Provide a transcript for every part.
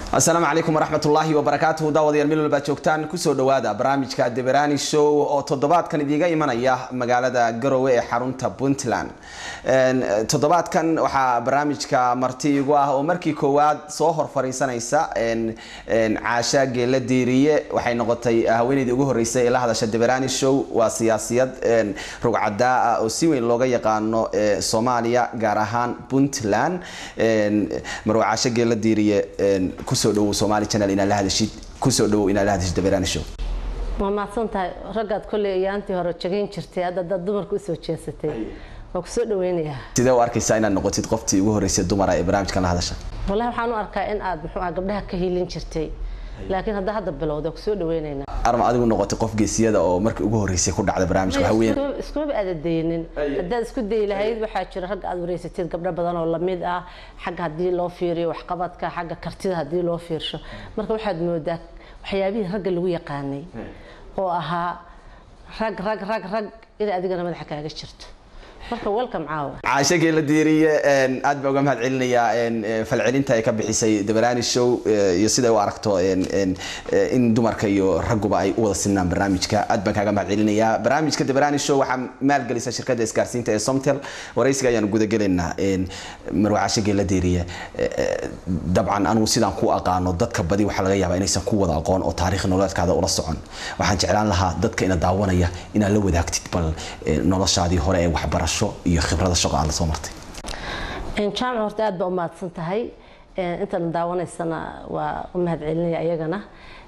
asalaamu calaykum waraxmatullaahi wabarakaatuhu daawadayaal meel walbaad joogtaan kusoo dhawaada barnaamijka deberani show oo toddobaadkan idiiga imanaya magaalada garowe ee xarunta puntland toddobaadkan waxaa barnaamijka marti igu ah oo markii koowaad soo hor fariisanaysa caasha geela diiriye waxay noqotay haweeneydii ugu horeysay ee la hadasha deberani show waa siyaasiyad rugcadaa ah oo si weyn looga yaqaano soomaaliya gaar ahaan puntland marwa caasha geela diiriye kusoo dhawow somaali channel inaad la hadashid kusoo dhawow inaad la hadashid dabeeraani show waa mahadsan tahay raggaad kolley ayaantii hore jagayn jirtay hadda dad dumarka usoo jeesatay waa kusoo dhaweynayaa sidee u arkaysaa inaad noqotid qoftii ugu horeysay dumara ee barnaamijkan la hadasha wallahi waxaan u arkaa in aad muxuu ah gabdhaha ka hiilin jirtay laakiin hadda hadda bilowda kusoo dhaweynaynaa arma adigu noqotay qof geesiyada oo markii ugu horeysay ku dhacda barnaamijka waxa weeyaan iskumaba aadadaynin haddaad isku dayi lahayd waxaa jira ragga aad wareysatid gabdho badan oo lamid ah xagga haddii loo fiiriyo waxqabadka xagga kartida haddii loo fiirsho marka waxaad moodaa waxyaabihii ragga lagu yaqaanay oo ahaa rag rag rag rag inay adigana madaxa kaaga jirto marka welcome caawa caasha geela diiriye aad baa uga mahad celinayaa falcelinta ay ka bixisay dabarani show iyo siday u aragto in dumarka iyo ragguba ay u wada sinaan barnaamijka aad baan kaaga mahad celinayaa barnaamijka dabarani show waxaa maalgelisa shirkadda isgaarsiinta ee somtel waraysiga ayaan gudagelaynaa marwa caasha geela diiriye dabcan anigu sidaan ku aqaano dadka badi waxaa laga yaabaa inaysan ku wada aqoon oo taariikh nololeedkaada ula socon waxaan jeclaan lahaa dadka ina daawanaya inaad la wadaagtid bal noloshaadii hore ee waxbarasho iyo khibrada shaqo aad la soo martay jaamac horta aad baa u mahadsan tahay intan daawanaysana waa u mahad celinaya ayagana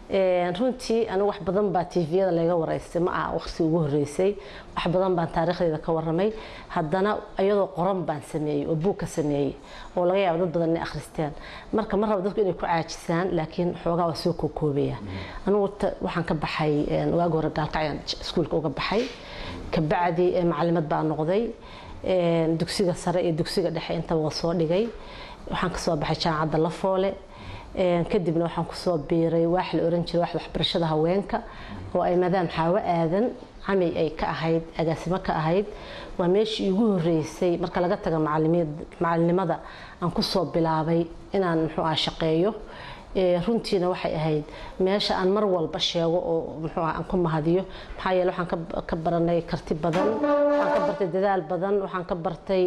runtii anigu wax badan baa tviyada laga waraystay ma aha waqti ugu horeysay wax badan baan taariikhdeeda ka waramay haddana iyadoo qoran baan sameeyey oo buug ka sameeyey oo laga yaabo dad badan inay akhristeen marka ma rabo dadku inay ku caajisaan laakiin xoogaa waa soo kookoobaya anigu waxaan ka baxay waagi hore gaalkacyaan iskuulka uga baxay kabacdi macalimad baa noqday dugsiga sare iyo dugsiga dhexe intaba waa soo dhigay waxaan kasoo baxay jaamacadda lafoole kadibna waxaan kusoo biiray waax la oran jiray waaxda waxbarashada haweenka oo ay maadaam xaawo aadan camay ay ka ahayd agaasimo ka ahayd waa meeshii igu horeysay marka laga taga macalinimada aan kusoo bilaabay inaan muxuu ah shaqeeyo runtiina waxay ahayd meesha aan mar walba sheego oo muxuu ah aan ku mahadiyo maxaa yeele waxaan ka baranay karti badan waxaan ka bartay dadaal badan waxaan ka bartay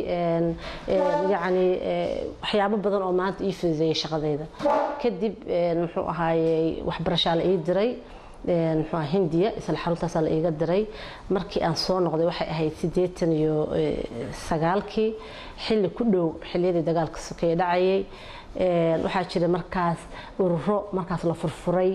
yacni waxyaabo badan oo maanta ii fududeeyay shaqadayda kadib muxuu ahaayey waxbarashaa la ii diray muxuu ah hindiya isla xaruntaasaa la iiga diray markii aan soo noqday waxay ahayd siddeetan iyo sagaalkii xilli ku dhow xilliyadii dagaalka sokeeye dhacayay waxaa jira markaas ururo markaas la furfuray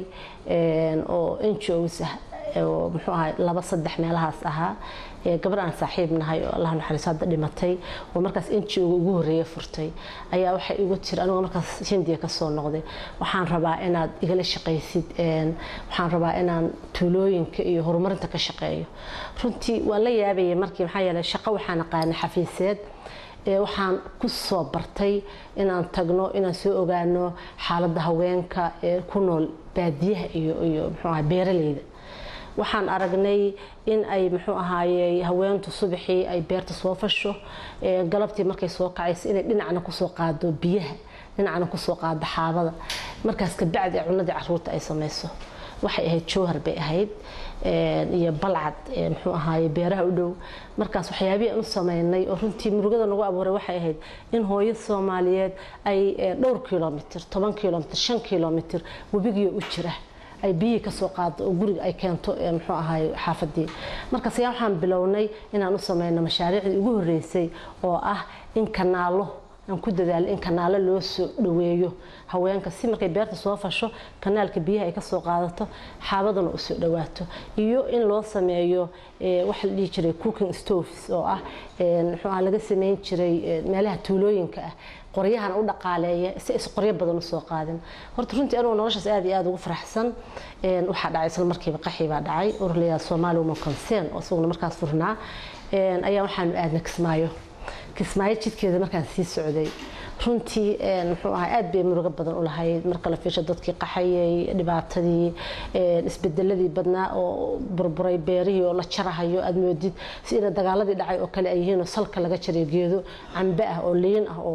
oo njos ah oo muxuu ahaa laba saddex meelahaas ahaa gabar aan saaxiib nahay oo allah naxariiso hadda dhimatay oo markaas ngo ugu horreeya furtay ayaa waxay igu tiri anigoo markaas hindiya kasoo noqday waxaan rabaa inaad igala shaqaysid waxaan rabaa inaan tuulooyinka iyo horumarinta ka shaqeeyo runtii waan la yaabayay markii maxaa yeelay shaqo waxaan aqaanay xafiiseed waxaan ku soo bartay inaan tagno inaan soo ogaano xaaladda haweenka ee ku nool baadiyaha iyo iyo muxuu aha beeraleyda waxaan aragnay in ay muxuu ahaaye haweentu subaxii ay beerta soo fasho galabtii markay soo kacayso inay dhinacna kusoo qaado biyaha dhinacna kusoo qaado xaabada markaas kabacdi cunadii caruurta ay samayso waxay ahayd jowhar bay ahayd iyo balcad muxuu ahaaye beeraha u dhow markaas waxyaabihii aan u sameynay oo runtii murugada nagu abuuray waxay ahayd in hooyo soomaaliyeed ay dhowr kilomitr toban kilomitr shan kilomitr webigiyo u jira ay biyihii kasoo qaado oo guriga ay keento muxuu ahaay xaafadii markaas ayaa waxaan bilownay inaan u sameyno mashaariicdii ugu horeysay oo ah in kanaalo aan ku dadaalo in kanaalo loo soo dhaweeyo haweenka si markay beerta soo fasho kanaalka biyaha ay kasoo qaadato xaabaduna usoo dhawaato iyo in loo sameeyo waxa la dhihi jiray cooking stoves oo ah muxuu ah laga sameyn jiray meelaha tuulooyinka ah qoryahana u dhaqaaleeya si aysan qoryo badan usoo qaadin horta runtii anigoo noloshaas aad iyo aad ugu faraxsan waxaa dhacay isla markiiba qaxi baa dhacay urlayaa soomaali woman concern oo isaguna markaas furnaa ayaa waxaanu aadna kismaayo kismaayo jidkeeda markaan sii socday runtii muxuu ahaa aad bay murugo badan u lahayd marka la fiisho dadkii qaxayay dhibaatadii isbedeladii badnaa oo burburay beerihii oo la jarahayo aad moodid si ina dagaaladii dhacay oo kale ay yihiin oo salka laga jaray geedo cambe ah oo liin ah oo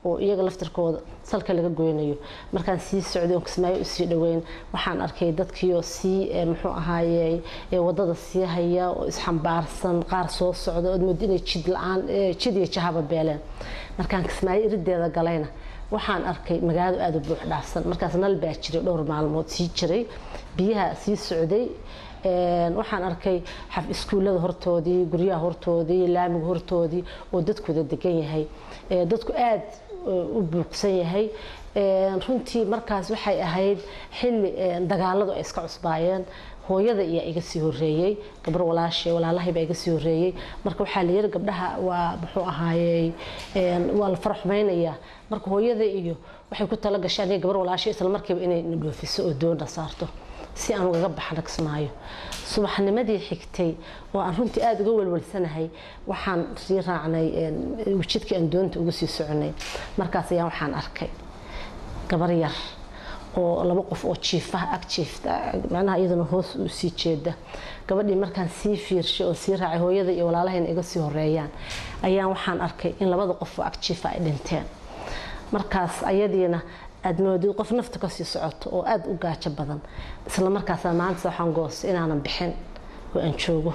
oo iyaga laftirkooda salka laga goynayo markaan sii socday oon kismaayo usii dhoweyn waxaan arkay dadkiioo sii muxuu ahaaye wadada sii haya oo isxambaarsan qaar soo socda ood moodo inay jid la-aan jid iyo jahaba beeleen markaan kismaayo irideeda galayna waxaan arkay magaaladu aada u buux dhaafsan markaas nal baa jiray dhowr maalmood sii jiray biyaha sii socday waxaan arkay iskuullada hortoodii guryaha hortoodii laamiga hortoodii oo dadkooda degan yahay dadku aada u buuqsan yahay runtii markaas waxay ahayd xilli dagaaladu ay iska cusbaayeen hooyada iyaa iga sii horeeyey gabar walaashe walaalahayba iga sii horeeyey marka waxaa la yiri gabdhaha waa muxuu ahaayey waa la faraxmaynayaa marka hooyada iyo waxay ku tala gashay aniga gabar walaashe isla markiiba inay na dhoofiso oo doona saarto si aan ugaga baxna kismaayo subaxnimadii xigtay oo aan runtii aada uga welwalsanahay waxaan sii raacnay jidkii aan doonta uga sii soconay markaas ayaan waxaan arkay gabar yar oo laba qof oo jiifaha ag jiifta macnaha iyaduna hoos u sii jeeda gabadhii markaan sii fiirshay oo sii raacay hooyada iyo walaalahayna iga sii horeeyaan ayaan waxaan arkay in labada qof oo ag jiifa ay dhinteen markaas ayadiina aad moodid qof nafta kasii socoto oo aada u gaajo badan isla markaasa maanta waxaan goostay inaanan bixin oo aan joogo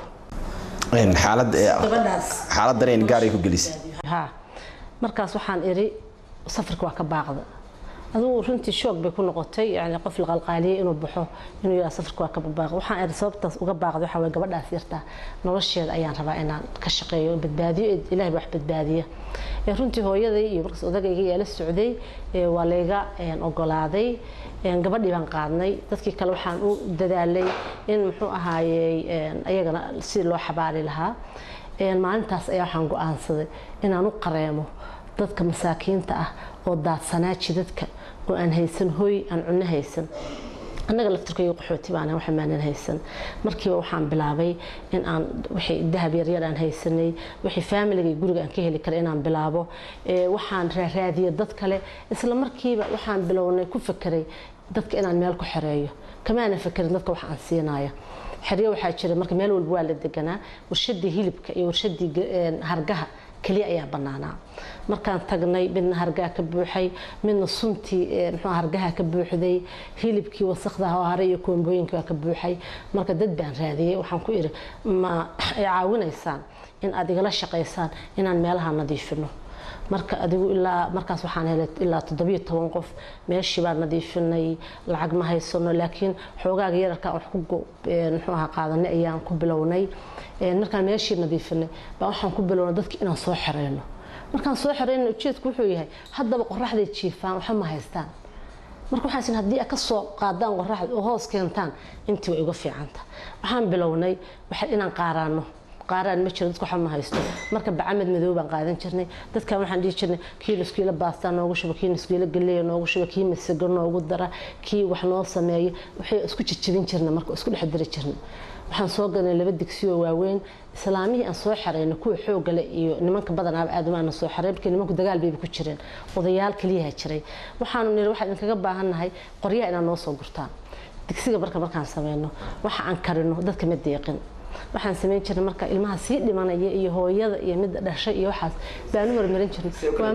xaalad xaalad dareen gaaray ku gelisay ha markaas waxaan iri safarka waa ka baaqda adugu runtii shoog bay ku noqotay yani qof la qalqaaliyay inuu baxo inuu yidhaa safarka waa ka baaqda waxaan iri sababtaas uga baaqda waxaa waye gabadhaas yartaa nolosheeda ayaan rabaa inaan ka shaqeeyo badbaadiyo ilahay baa wax badbaadiya runtii hooyaday iyo markaas odagayga yaa la socday waa layga ogolaaday gabadhii baan qaadnay dadkii kale waxaan u dadaalay in muxuu ahaayey ayagana si loo xabaari lahaa maalintaas ayaa waxaan go-aansaday inaan u qareemo dadka masaakiinta ah oo daadsanaa jidadka oo aan haysan hooy aan cunno haysan annaga laftirkaiyo qaxooti baan waxa maanan haysan markiiba waxaan bilaabay in aan wixii dahab yaryar aan haysanay wixii faamiliga iyo guriga aan ka heli kara inaan bilaabo waxaan raaraadiyay dad kale isla markiiba waxaan bilownay ku fekeray dadka inaan meel ku xereeyo kamaanan fekerin dadka wax aan siinaya xeryo waxaa jira marka meel walba waa la deganaa warshadii hilibka iyo warshadii hargaha keliya ayaa banaanaa markaan tagnay midna hargaha ka buuxay midna suntii mxuu hargaha ka buuxday hilibkii wasakda hare iyo koombooyinka waa ka buuxay marka dad baan raadiyey waxaan ku iri ma ay caawinaysaan in aad igala shaqaysaan inaan meelaha nadiifino marka adigu ilaa markaas waxaan helay ilaa toddobiyo toban qof meeshii baan nadiifinay lacag ma haysano laakiin xoogaaga yararka wax ku muxuu ahaa qaadanay ayaan ku bilownay markaan meeshii nadiifinay baa waxaan ku bilownay dadki inaan soo xereyno markaan soo xereyno ujeedku wuxuu yahay haddaba qoraxday jiifaan waxa ma haystaan marka waxaan sin haddii ka soo qaadaan qoraxda oo hoos keentaan intii way uga fiicanta waxaan bilownay inaan qaaraano qaaraan ma jiro dadku waxa ma haysto marka bacamed madow baan qaadan jirnay dadkan waxaan dhihi jirnay kii nuskiilo baastaa noogu shuba kii nuskiilo galeeya noogu shuba kii masago noogu dara kii wax noo sameeya waxay isku jijibin jirnay marka isku dhex diri jirnay waxaan soo galnay laba digsiyo waaweyn islaamihii aan soo xarayno kuwa xoogale iyo nimanka badanaaba aad umaana soo xaray markii nimanku dagaal bayba ku jireen odayaal kaliyaha jiray waxaanu niri waxaan idinkaga baahannahay qoryaha inaad noo soo gurtaan digsiga marka markaan sameyno waxa aan karino dadka ma deeqin waxaan samayn jirnay marka ilmaha sii dhimanaya iyo hooyada iyo midda dhashay iyo waxaas baanu marmarin jirnay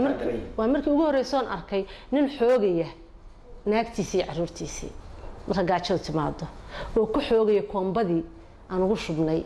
waa markii ugu horreysoon arkay nin xoogaya naagtiisii iyo caruurtiisii marka gaajadu timaado oo ku xoogaya koombadii aan ugu shubnay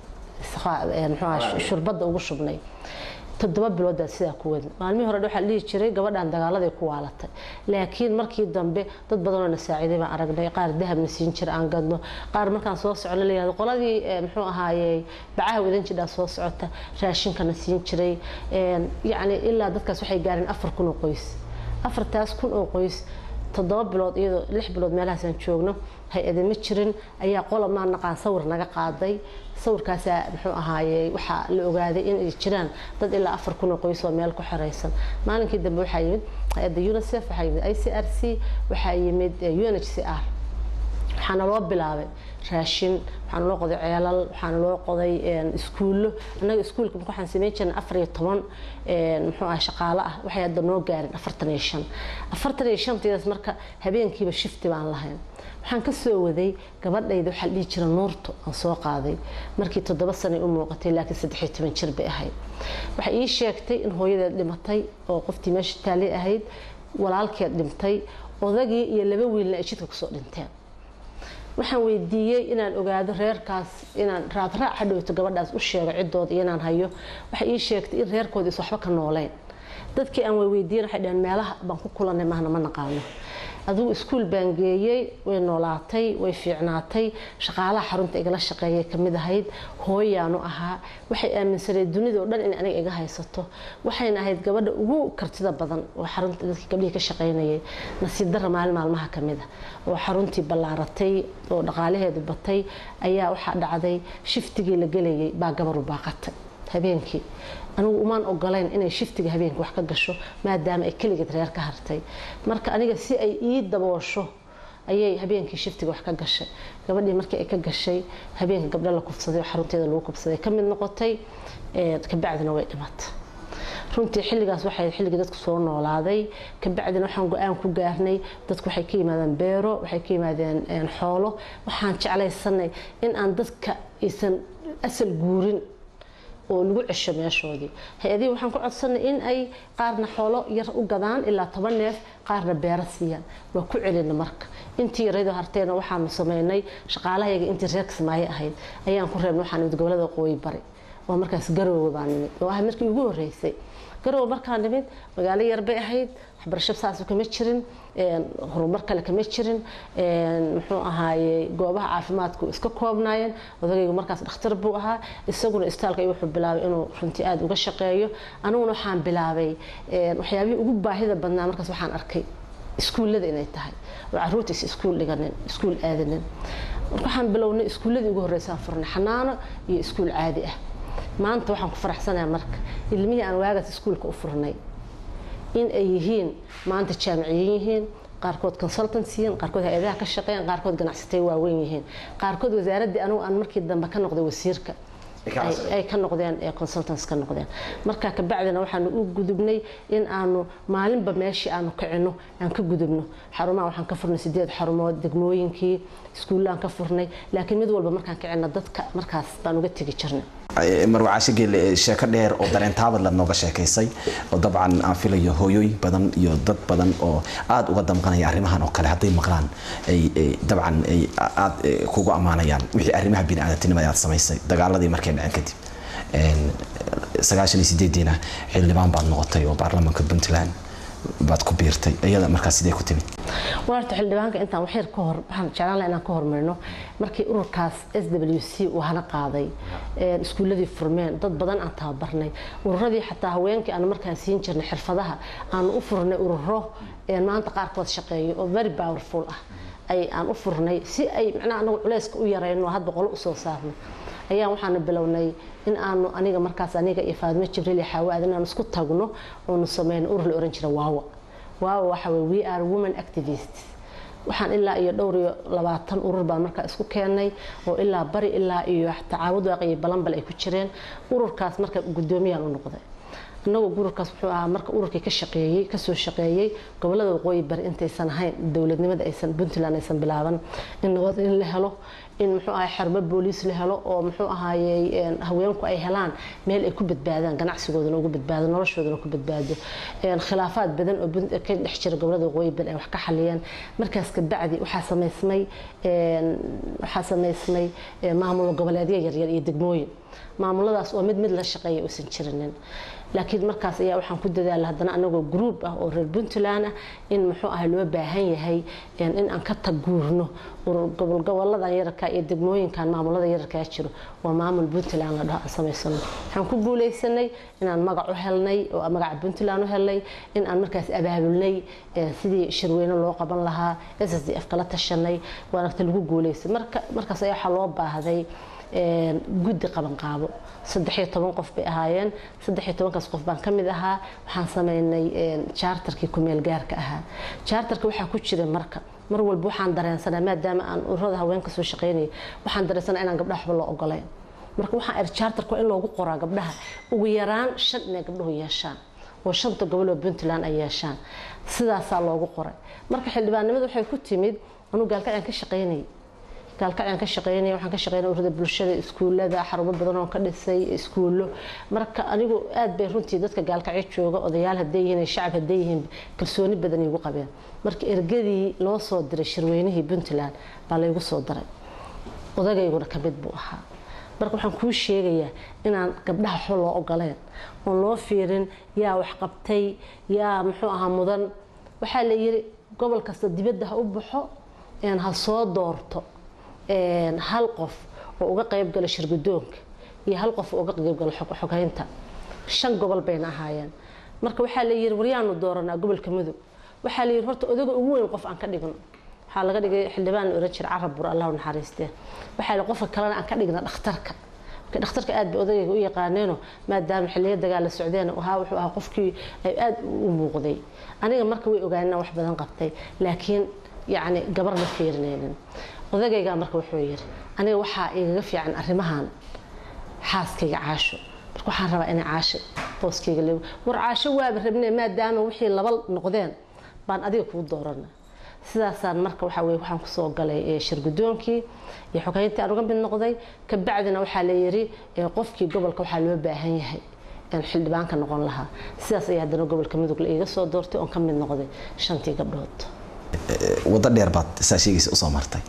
mxuaha shurbadda ugu shubnay toddoba bilood baa sidaa ku wadin maalmihii hore waxaa la dhihi jiray gabadhan dagaaladay ku waalatay laakiin markii dambe dad badanoo na saaciiday baan aragnay qaar dahabna siin jira aan gadno qaar markaan soo socno la yihahdo qoladii muxuu ahaaye bacaha wadan jidhaa soo socota raashinkana siin jiray yacni ilaa dadkaas waxay gaareen afar kun oo qoys afartaas kun oo qoys toddoba bilood iyadoo lix bilood meelahaasaan joogno hay-ade ma jirin ayaa qola maa naqaan sawir naga qaaday sawirkaasaa muxuu ahaaye waxaa la ogaaday inay jiraan dad ilaa afar kun oo qoys oo meel ku xeraysan maalinkii dambe waxaa yimid hay-adda unicef waxaa yimid i c r c waxaa yimid u n h c r waxaana loo bilaabay raashin waxaana loo qoday ceelal waxaana loo qoday iskuullo annaga iskuulka marka waxaan samayn jirnay afar iyo toban muxuu ah shaqaale ah waxay hadda noo gaarin afartan iyo shan afartan iyo shantiidaas marka habeenkiiba shifti baan lahayn waxaan ka soo waday gabadhayda waxaa la dhihi jira nuurto aan soo qaaday markii toddoba sanay u muuqatay laakiin saddex iyo toban jir bay ahayd waxay ii sheegtay in hooyadeed dhimatay oo qoftii meesha taali ahayd walaalkeed dhintay odagii iyo laba wiilna ay jidka kusoo dhinteen waxaan weydiiyey inaan ogaado reerkaas inaan raadraac hadhowto gabadhaas u sheego ciddooda iyo inaan hayo waxay ii sheegtay in reerkooda is waxba ka nooleyn dadkii aan weydiiyen waxay dhaheen meelaha baan ku kulanay mahna ma naqaano adigu iskuul baan geeyey way noolaatay way fiicnaatay shaqaalaha xarunta igala shaqeeyay kamid ahayd hooyaanu ahaa waxay aaminsaneed dunida oo dhan in aniga iga haysato waxayna ahayd gabadha ugu kartida badan oo xarunta dadkii gabdhihii ka shaqaynayay nasiib darra maalin maalmaha kamid a oo xaruntii ballaaratay oo dhaqaalaheedu batay ayaa waxaa dhacday shiftigii la gelayay baa gabaru baaqatay habeenkii anigu umaan ogolayn inay shiftiga habeenka wax ka gasho maadaama ay keligeed reer ka hartay marka aniga si ay ii daboosho ayay habeenkii shiftiga wax ka gashay gabadhii markii ay ka gashay habeenka gabdho la kufsaday oo xarunteeda lagu kufsaday ka mid noqotay kabacdina way dhimatay runtii xilligaas waxay xilligii dadku soo noolaaday kabacdina waxaan go-aan ku gaarnay dadku waxay ka yimaadeen beero waxay ka yimaadeen xoolo waxaan jeclaysanay in aan dadka aysan asal guurin oo lagu cesho meeshoodii hay-adihii waxaan ku codsanay in ay qaarna xoolo yar u gadaan ilaa toban neef qaarna beero siiyaan waa ku celina marka intii yaraydo harteena waxaanu sameynay shaqaalahayaga intii reer kismaayo ahayd ayaan ku reebnay waxaan nimid gobolada waqooyi bari oo markaas garoowe baan nimid oo ah markii ugu horreysay garoowe markaan nimid magaalo yar bay ahayd waxbarasho saas kama jirin horumar kale kama jirin muxuu ahaaye goobaha caafimaadku iska koobnaayeen odagaygu markaas dhakhtar buu ahaa isaguna istaalka iyo wuxuu bilaabay inuu runtii aada uga shaqeeyo aniguna waxaan bilaabay waxyaabihii ugu baahida badnaa markaas waxaan arkay iskuullada inay tahay oo caruurta is iskuul dhiganin iskuul aadanin marka waxaan bilownay iskuulladii ugu horreysaan furnay xanaano iyo iskuul caadi ah maanta waxaan ku faraxsanayaa marka ilmihii aan waagaas iskuulka u furnay in ay yihiin maanta jaamiciyin yihiin qaarkood consultants yihiin qaarkood hay-adaha ka shaqeeyaan qaarkood ganacsatay waaweyn yihiin qaarkood wasaaraddii anigu aan markii dambe ka noqday wasiirka ay ka noqdeen consultants ka noqdeen marka kabacdina waxaanu u gudubnay in aanu maalinba meeshii aanu kicino aan ka gudubno xarumaha waxaan ka furnay sideed xarumood degmooyinkii iskuullaan ka furnay laakiin mid walba markaan kicino dadka markaas baan uga tegi jirnay marwacaasho geelle sheeko dheer oo dareentaabad la nooga sheekaysay oo dabcan aan filayo hooyooyin badan iyo dad badan oo aada uga damqanaya arrimahan oo kale hadday maqlaan ay dabcan ay aada kugu ammaanayaan wixii arrimaha bini-aadamtinimada aad samaysay dagaaladii markay dhaceen kadib sagaashan iyo sideediina xildhibaan baad noqotay oo baarlamaanka puntland baad ku biirtay iyada markaas sidee ku timid warta xildhibaanka intaan waxyar ka hor waxaan jeclaan lahaa inaan ka hormarino markii ururkaas s w c uu hana qaaday iskuulladii furmeen dad badan aan tababarnay ururadii xataa haweenkii aan markaan siin jirnay xirfadaha aanu u furnay ururo maanta qaarkood shaqeeyo oo very powerful ah ay aan u furnay si ay macnaha anagu culayska u yarayno hadba qolo usoo saarno ayaan waxaanu bilownay in aanu aniga markaas aniga iyo faadimo jibriil iyo xaawaad inaan isku tagno oonu sameyno urur la oran jira waawa waawa waxa weye we are women activists waxaan ilaa iyo dhowr iyo labaatan urur baan markaa isku keenay oo ilaa bari ilaa iyo tacaawud waaqi iyo balanbal ay ku jireen ururkaas marka guddoomiyaan u noqday annagoo ururkaas wuxuu ahaa marka ururkii ka shaqeeyey kasoo shaqeeyey gobolada waqooyi bari intaysan ahayn dowladnimada aysan puntland aysan bilaaban in nabad in la helo in muxuu ahay xerbo booliis la helo oo muxuu ahaayey haweenku ay helaan meel ay ku badbaadaan ganacsigoodana ugu badbaado noloshoodana ku badbaado khilaafaad badan oo ka dhex jira gobolada waqooyi bari ay wax ka xaliyeen markaas kabacdi waxaa samaysmay waxaa samaysmay maamul goboleedyo yaryar iyo degmooyin maamuladaas oo mid mid la shaqeeya uusan jirinin laakiin markaas ayaa waxaan ku dadaala haddana anagoo group ah oo reer puntland ah in muxuu ah loo baahan yahay in aan ka taguurno goboladan yararka iyo degmooyinkan maamulada yararkaa jiro waa maamul puntland la dhaho aan samaysano waxaan ku guuleysanay inaan magac u helnay oo magaca puntland u helnay in aan markaas abaabulnay sidii shirweyne loo qaban lahaa s s d f kala tashanay waanagta lagu guuleysay markaas ayaa waxaa loo baahday guddi qabanqaabo saddex iyo toban qof bay ahaayeen saddex iyo tobankaas qof baan ka mid ahaa waxaan sameynay charterkii kumeel gaarka ahaa charterka waxaa ku jira marka mar walba waxaan dareensanaa maadaama aan ururada haweenka soo shaqeynaya waxaan dareensanaa inaan gabdhaha waxba loo ogoleyn marka waxaan iri charterka waa in loogu qoraa gabdhaha ugu yaraan shan inay gabdhuhu yeeshaan oo shanta gobol oo puntland ay yeeshaan sidaasaa loogu qoray marka xildhibaannimada waxay ku timid anuu gaalkacyan ka shaqeynayay gaalkacyan ka shaqeynaya waxaan ka shaqeynaya ururada bulshada iskuullada xarumo badan oo ka dhisay iskuullo marka anigu aad bay runtii dadka gaalkacyo jooga odayaal hadday yihiin shacab hadday yihiin kalsooni badan igu qabeen marka ergadii loo soo diray shirweynihii puntland baa laygu soo daray odagayguna ka mid buu ahaa marka waxaan kuu sheegayaa inaan gabdhaha waxba loo ogoleen oon loo fiirin yaa wax qabtay yaa muxuu ahaa mudan waxaa la yiri gobol kasta dibadda ha u baxo ha soo doorto hal qof oo uga qayb gala shirgudoonka iyo hal qof oo uga qayb gala xoghaynta shan gobol bayna ahaayeen marka waxaa la yiri waryaanu dooranaa gobolka mudug waxaa la yiri horta odaga ugu weyn qof aan ka dhigno waxaa laga dhigay xildhibaan oran jira carab bur allah naxariistee waxaa la qofka kalena aan ka dhigna dhakhtarka marka dhakhtarka aad bay odagayga u yaqaaneeno maadaama xilliyo dagaal la socdeen ahaa wuxuu ahaa qofkii ay aad u muuqday aniga marka way ogaaneen wax badan qabtay laakiin yacni gabar ma fiirinaynin odagaygaa marka wuxuu yiri aniga waxaa igaga fiican arrimahan xaaskayga caasho marka waxaan rabaa inay caasho booskayga leego war caasho waaba rabnee maadaama wixii laba noqdeen baan adiga kuu doorana sidaasaan marka waxa weye waxaan kusoo galay shirgudoonkii iyo xogeyntii aan uga mid noqday kabacdina waxaa la yiri qofkii gobolka waxaa loo baahan yahay xildhibaanka noqon lahaa sidaas ayaa haddana gobolka mudug la iiga soo doortay oon ka mid noqday shantii gabdhood waddo dheer baad saa sheegaysa usoo martay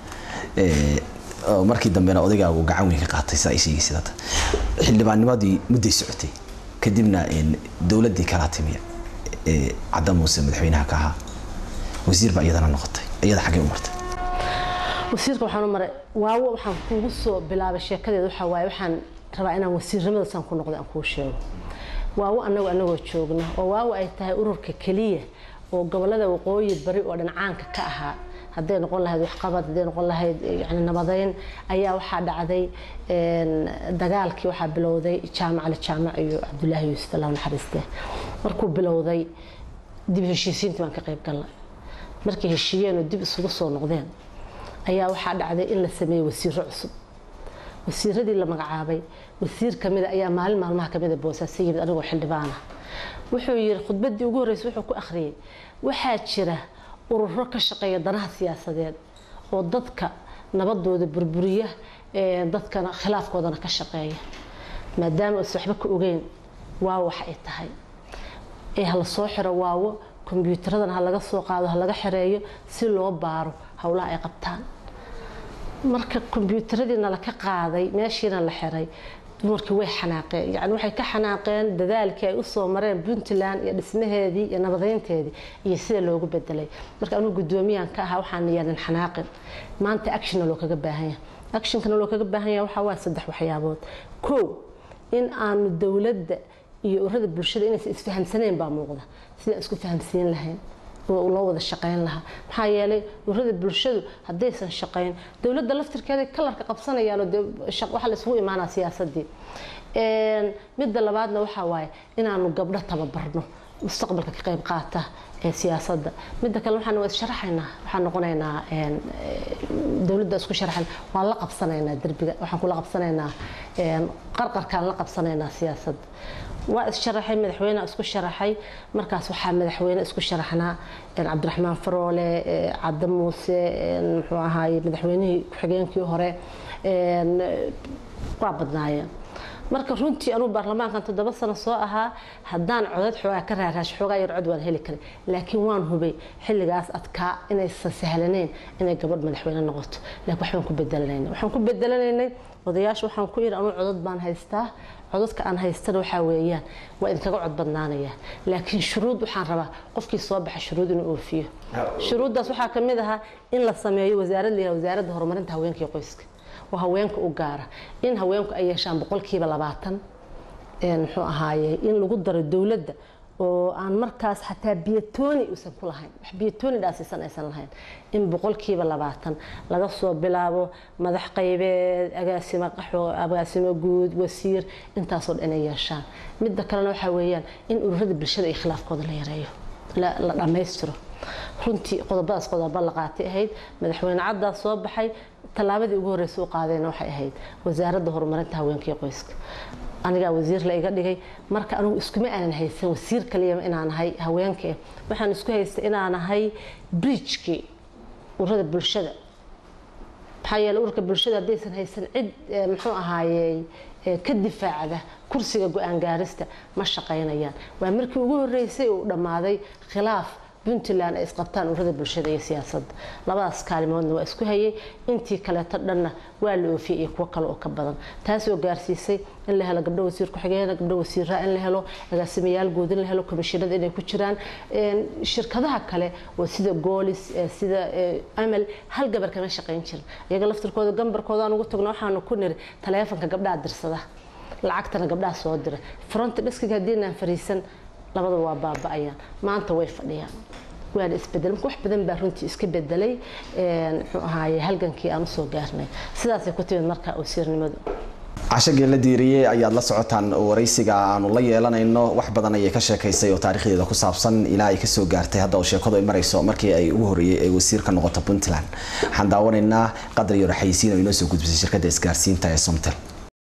markii dambena odaygaagu gacan weyn ka qaatay saa ay sheegaysid hadda xildhibaannimadii mudday socotay kadibna dowladdii kalaa timi cadda muuse madaxweynaha ka ahaa wasiir baa iyadana noqotay iyada xaggay u martay wasiirka waxaan u maray waawo waxaan kuugu soo bilaabay sheekadeeda waxaa waaye waxaan rabaa inaan wasiirnimada saan ku noqday aan kuu sheego waawo annagu annagoo joogna oo waawo ay tahay ururka keliya oo gobolada waqooyi bari oo dhancaanka ka ahaa hadday noqon lahayd waxqabad hadday noqon lahayd yani nabadeyn ayaa waxaa dhacday dagaalkii waxaa bilowday jaamac ali jaamac iyo cabdulaahi yuusuf allah naxariiste markuu bilowday dib heshiisiintii baan ka qayb galnay markay heshiiyeen oo dib isugu soo noqdeen ayaa waxaa dhacday in la sameeyey wasiiro cusub wasiiradii la magacaabay wasiir kamida ayaa maalin maalmaha kamida boosaaso yimid anigoo xildhibaana wuxuu yiri khudbadii ugu horreysay wuxuu ku akhriyay waxaa jira ururo ka shaqeeya danaha siyaasadeed oo dadka nabadooda burburiya dadkana khilaafkoodana ka shaqeeya maadaama aysan waxba ka ogeyn waawo wax ay tahay ee hala soo xiro waawo kombyuutaradan ha laga soo qaado ha laga xereeyo si loo baaro howlaha ay qabtaan marka kombyuutaradiina laka qaaday meeshiina la xiray dumarkii way xanaaqeen yani waxay ka xanaaqeen dadaalkii ay usoo mareen puntland iyo dhismaheedii iyo nabadeynteedii iyo sida loogu bedelay marka anuu guddoomiyahan ka ahaa waxaan yaanin xanaaqin maanta actionna loo kaga baahan yahay actionkana loo kaga baahan yahay waxaa waa saddex waxyaabood kow in aanu dowladda iyo ururada bulshada inaysan isfahamsanayn baa muuqda sidaan isku fahamsiin lahayn oo loo wada shaqayn lahaa maxaa yeelay ururada bulshadu haddaysan shaqayn dowladda laftirkeeda kalarka qabsanayaan oo waxaa la isugu imaanaa siyaasadii midda labaadna waxaa waaye inaanu gabdho tababarno mustaqbalka ka qayb qaata ee siyaasadda midda kale waxaan waa issharaxaynaa waxaan noqonaynaa dowladda isku sharaxan waan la qabsanaynaa derbiga waxaan kula qabsanaynaa qarqarkaan la qabsanaynaa siyaasadda waa issharaxay madaxweyne isku sharaxay markaas waxaa madaxweyne isku sharaxnaa cabdiraxmaan faroole cadde muuse muxuu ahaaye madaxweynihii ku-xigeenkii hore waa badnaayeen marka runtii anuu baarlamaankan toddoba sano soo ahaa haddaan codad xoogaa ka raaraash xoogaa yar cod waan heli karay laakiin waan hubay xilligaas adkaa inaysan sahlanayn inay gabadh madaxweyne noqoto laakiin waxbaan ku bedelanaynay waxaan ku bedelanaynay odayaasha waxaan ku yidhi anuu codad baan haystaa codadka aan haystana waxaa weeyaan waa idinkaga cod badnaanaya laakiin shuruud waxaan rabaa qofkii soo baxa shuruud inuu oofiyo shuruuddaas waxaa ka mid ahaa in la sameeyo wasaarad la yihahdo wasaaradda horumarinta haweenka iyo qoyska oo haweenka u gaara in haweenku ay yeeshaan boqolkiiba labaatan muxuu ahaaye in lagu daro dowladda oo aan markaas xataa biyatooni uusan ku lahayn wax biyatooni dhaasiisan aysan lahayn in boqolkiiba labaatan laga soo bilaabo madax qaybeed agaasimo qaxwo agaasimo guud wasiir intaasoo dhan inay yeeshaan midda kalena waxaa weeyaan in ururada bulshada iyo khilaafkooda la yareeyo la dhammaystiro runtii qodobadaas qodobo la qaatay ahayd madaxweyne caddaas soo baxay tallaabadii ugu horreysay u qaadayna waxay ahayd wasaaradda horumarinta haweenka iyo qoyska anigaa wasiir la iga dhigay marka anigu iskuma aanan haysan wasiir kaliyama inaan ahay haweenka waxaan isku haystay inaan ahay bridgekii ururada bulshada maxaa yeele ururka bulshada haddaysan haysan cid muxuu ahaayey ka difaacda kursiga go-aan gaarista ma shaqaynayaan waa markii ugu horreysay uu dhammaaday khilaaf puntland ay isqabtaan ururada bulshada iyo siyaasadda labadaas kaalimoodna waa isku hayay intii kaleeto dhanna waa la oofiyey iyo kuwo kale oo ka badan taasoo gaarsiisay in la helo gabdho wasiir ku-xigeen gabdho wasiiraa in la helo agaasimayaal guud in la helo komishinada inay ku jiraan shirkadaha kale oo sida goolis sida amal hal gabar kama shaqayn jirin iyaga laftirkooda gambarkooda aan ugu tagno waxaanu ku niri taleefanka gabdhaha dirsada lacagtana gabdhaha soo dira fronti dhiskiga haddiinaan fariisan labadaba waa baaba-ayaan maanta way fadhiyaan waana isbedel marka wax badan baa runtii iska bedelay muxuu ahaaye halgankii aan usoo gaarnay sidaasay ku timid marka wasiirnimadu cashagii la diiriyey ayaad la socotaan waraysiga aanu la yeelanayno wax badan ayay ka sheekaysay oo taarikhdeeda ku saabsan ilaa ay kasoo gaartay hadda oo sheekadu ay marayso markii ay ugu horreeyey ay wasiir ka noqoto puntland waxaan daawanaynaa qadar iyo raxaysiin oo inoo soo gudbisay shirkadda isgaarsiinta ee somtel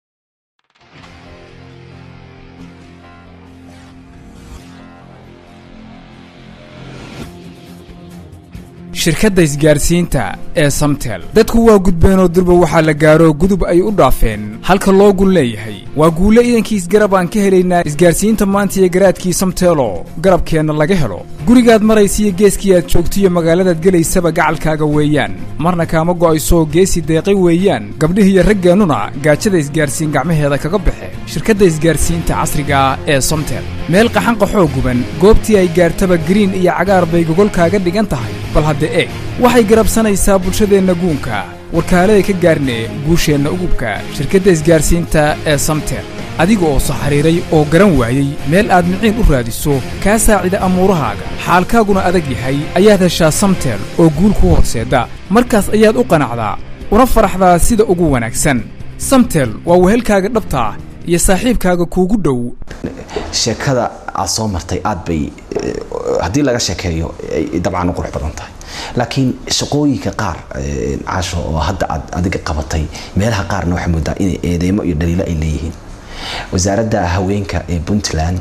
shirkadda isgaarsiinta ee samtel dadku waa gudbeenoo durba waxaa la gaaro gudub ay u dhaafeen halka loo gun leeyahay waa guulle idankii isgarab aan ka helaynaa isgaarsiinta maanta iyo garaadkii samteelo garabkeenna laga helo gurigaad maraysiiyo geeskii aad joogtiyo magaaladaad gelaysaba gacalkaaga weeyaan marna kaama go'aysoo geesi deeqay weeyaan gabdhihiiyo raggeennuna gaajada isgaarsiin gacmaheeda kaga baxe shirkadda isgaarsiinta casriga ah ee somtel meel qaxanqaxoo guban goobtii ay gaartaba gariin iyo cagaar bay gogolkaaga dhigan tahay bal hadda eeg waxay garabsanaysaa bulshadeenna guunka warkaaleay ka gaarne guusheenna ugubka shirkadda isgaarsiinta ee samtel adiga oo soo xidhiiray oo garan waayey meel aad miciin u raadiso kaa saacida amuurahaaga xaalkaaguna adag yahay ayaad heshaa samtel oo guul kuu horseedda markaas ayaad u qanacdaa una faraxdaa sida ugu wanaagsan samtel waa wehelkaaga dhabta ah iyo saaxiibkaaga kuugu dhow sheekada aad soo martay aad bay haddii laga sheekeeyo ay dabcan u qurux badan tahay laakiin shaqooyinka qaar caasho oo hadda aad adiga qabatay meelaha qaarna waxaa moodaa inay eedeymo iyo dhaliilo ay leeyihiin wasaaradda haweenka ee puntland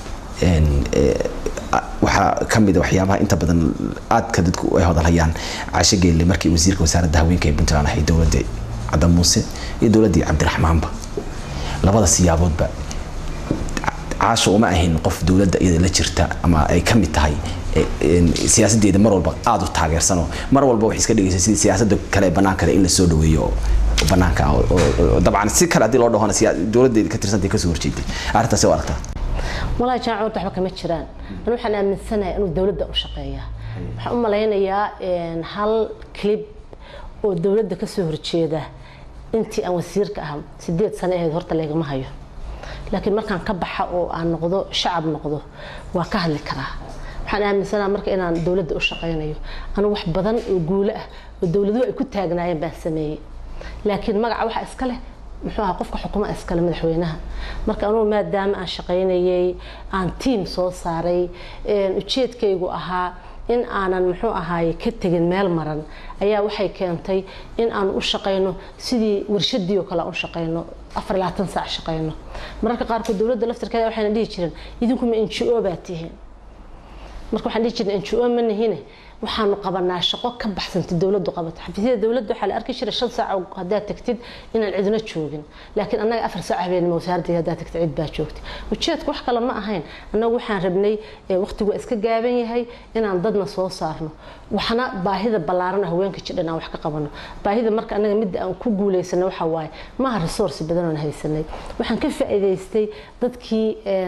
waxaa ka mid a waxyaabaha inta badan aadka dadku ay hadalhayaan caasho geelle markii wasiirka wasaaradda haweenka ee puntland ahay dowladda cadda muuse iyo dowladdii cabdiraxmaanba labada siyaaboodba caasho uma ahayn qof dowladda iyada la jirta ama ay ka mid tahay siyaasadeeda mar walba aada u taageersano mar walba waxay iska dhigaysa sidii siyaasada kale bannaankale in la soo dhaweeyo bannaanka dabcan si kale haddii loo dhahona dowladdeeda ka tirsantay kasoo horjeeday arrintaasi waa aragtaa walaahi jaamac waxba kama jiraan anu waxaan aaminsanahay inuu dowladda u shaqeeya waxaan u malaynayaa hal clip oo dowladda kasoo horjeeda intii aan wasiirka ah sideed sano ahayd horta laygama hayo laakiin markaan ka baxa oo aan noqdo shacab noqdo waa ka hadli karaa waxaan aaminsanaa marka inaan dowladda u shaqaynayo anu wax badan oo guulo ah oo dowladuhu ay ku taagnaayeen baan sameeyey laakiin magaca waxa iska leh muxuu ahaa qofka xukuma iskale madaxweynaha marka anugu maadaama aan shaqaynayay aan tiim soo saaray ujeedkaygu ahaa in aanan muxuu ahaaye ka tegin meel maran ayaa waxay keentay in aan u shaqayno sidii warshadii oo kale aan u shaqayno afar labaatan saac shaqayno mararka qaarkood dowladda laftirkeeda waxayna dhihi jireen idinkuma n g o baa tihiin marka waxaan dhihi jirnay n g o ma nihine waxaanu qabanaa shaqo ka baxsantay dowladdu qabato xafiisyada dowladda waxaa la arki jiray shan saac haddaad tagtid inaan cidna joogin laakiin annaga afar saac habeenimo wasaaradda haddaad tagtid cid baa joogtay ujeedku wax kale ma ahayn annagu waxaan rabnay waqtigu waa iska gaaban yahay inaan dadna soo saarno waxna baahida ballaaran haweenka jidhan aan wax ka qabano baahida marka annaga midda aan ku guulaysana waxa waaye maaha resource badan oon haysanay waxaan ka faa'iidaystay dadkii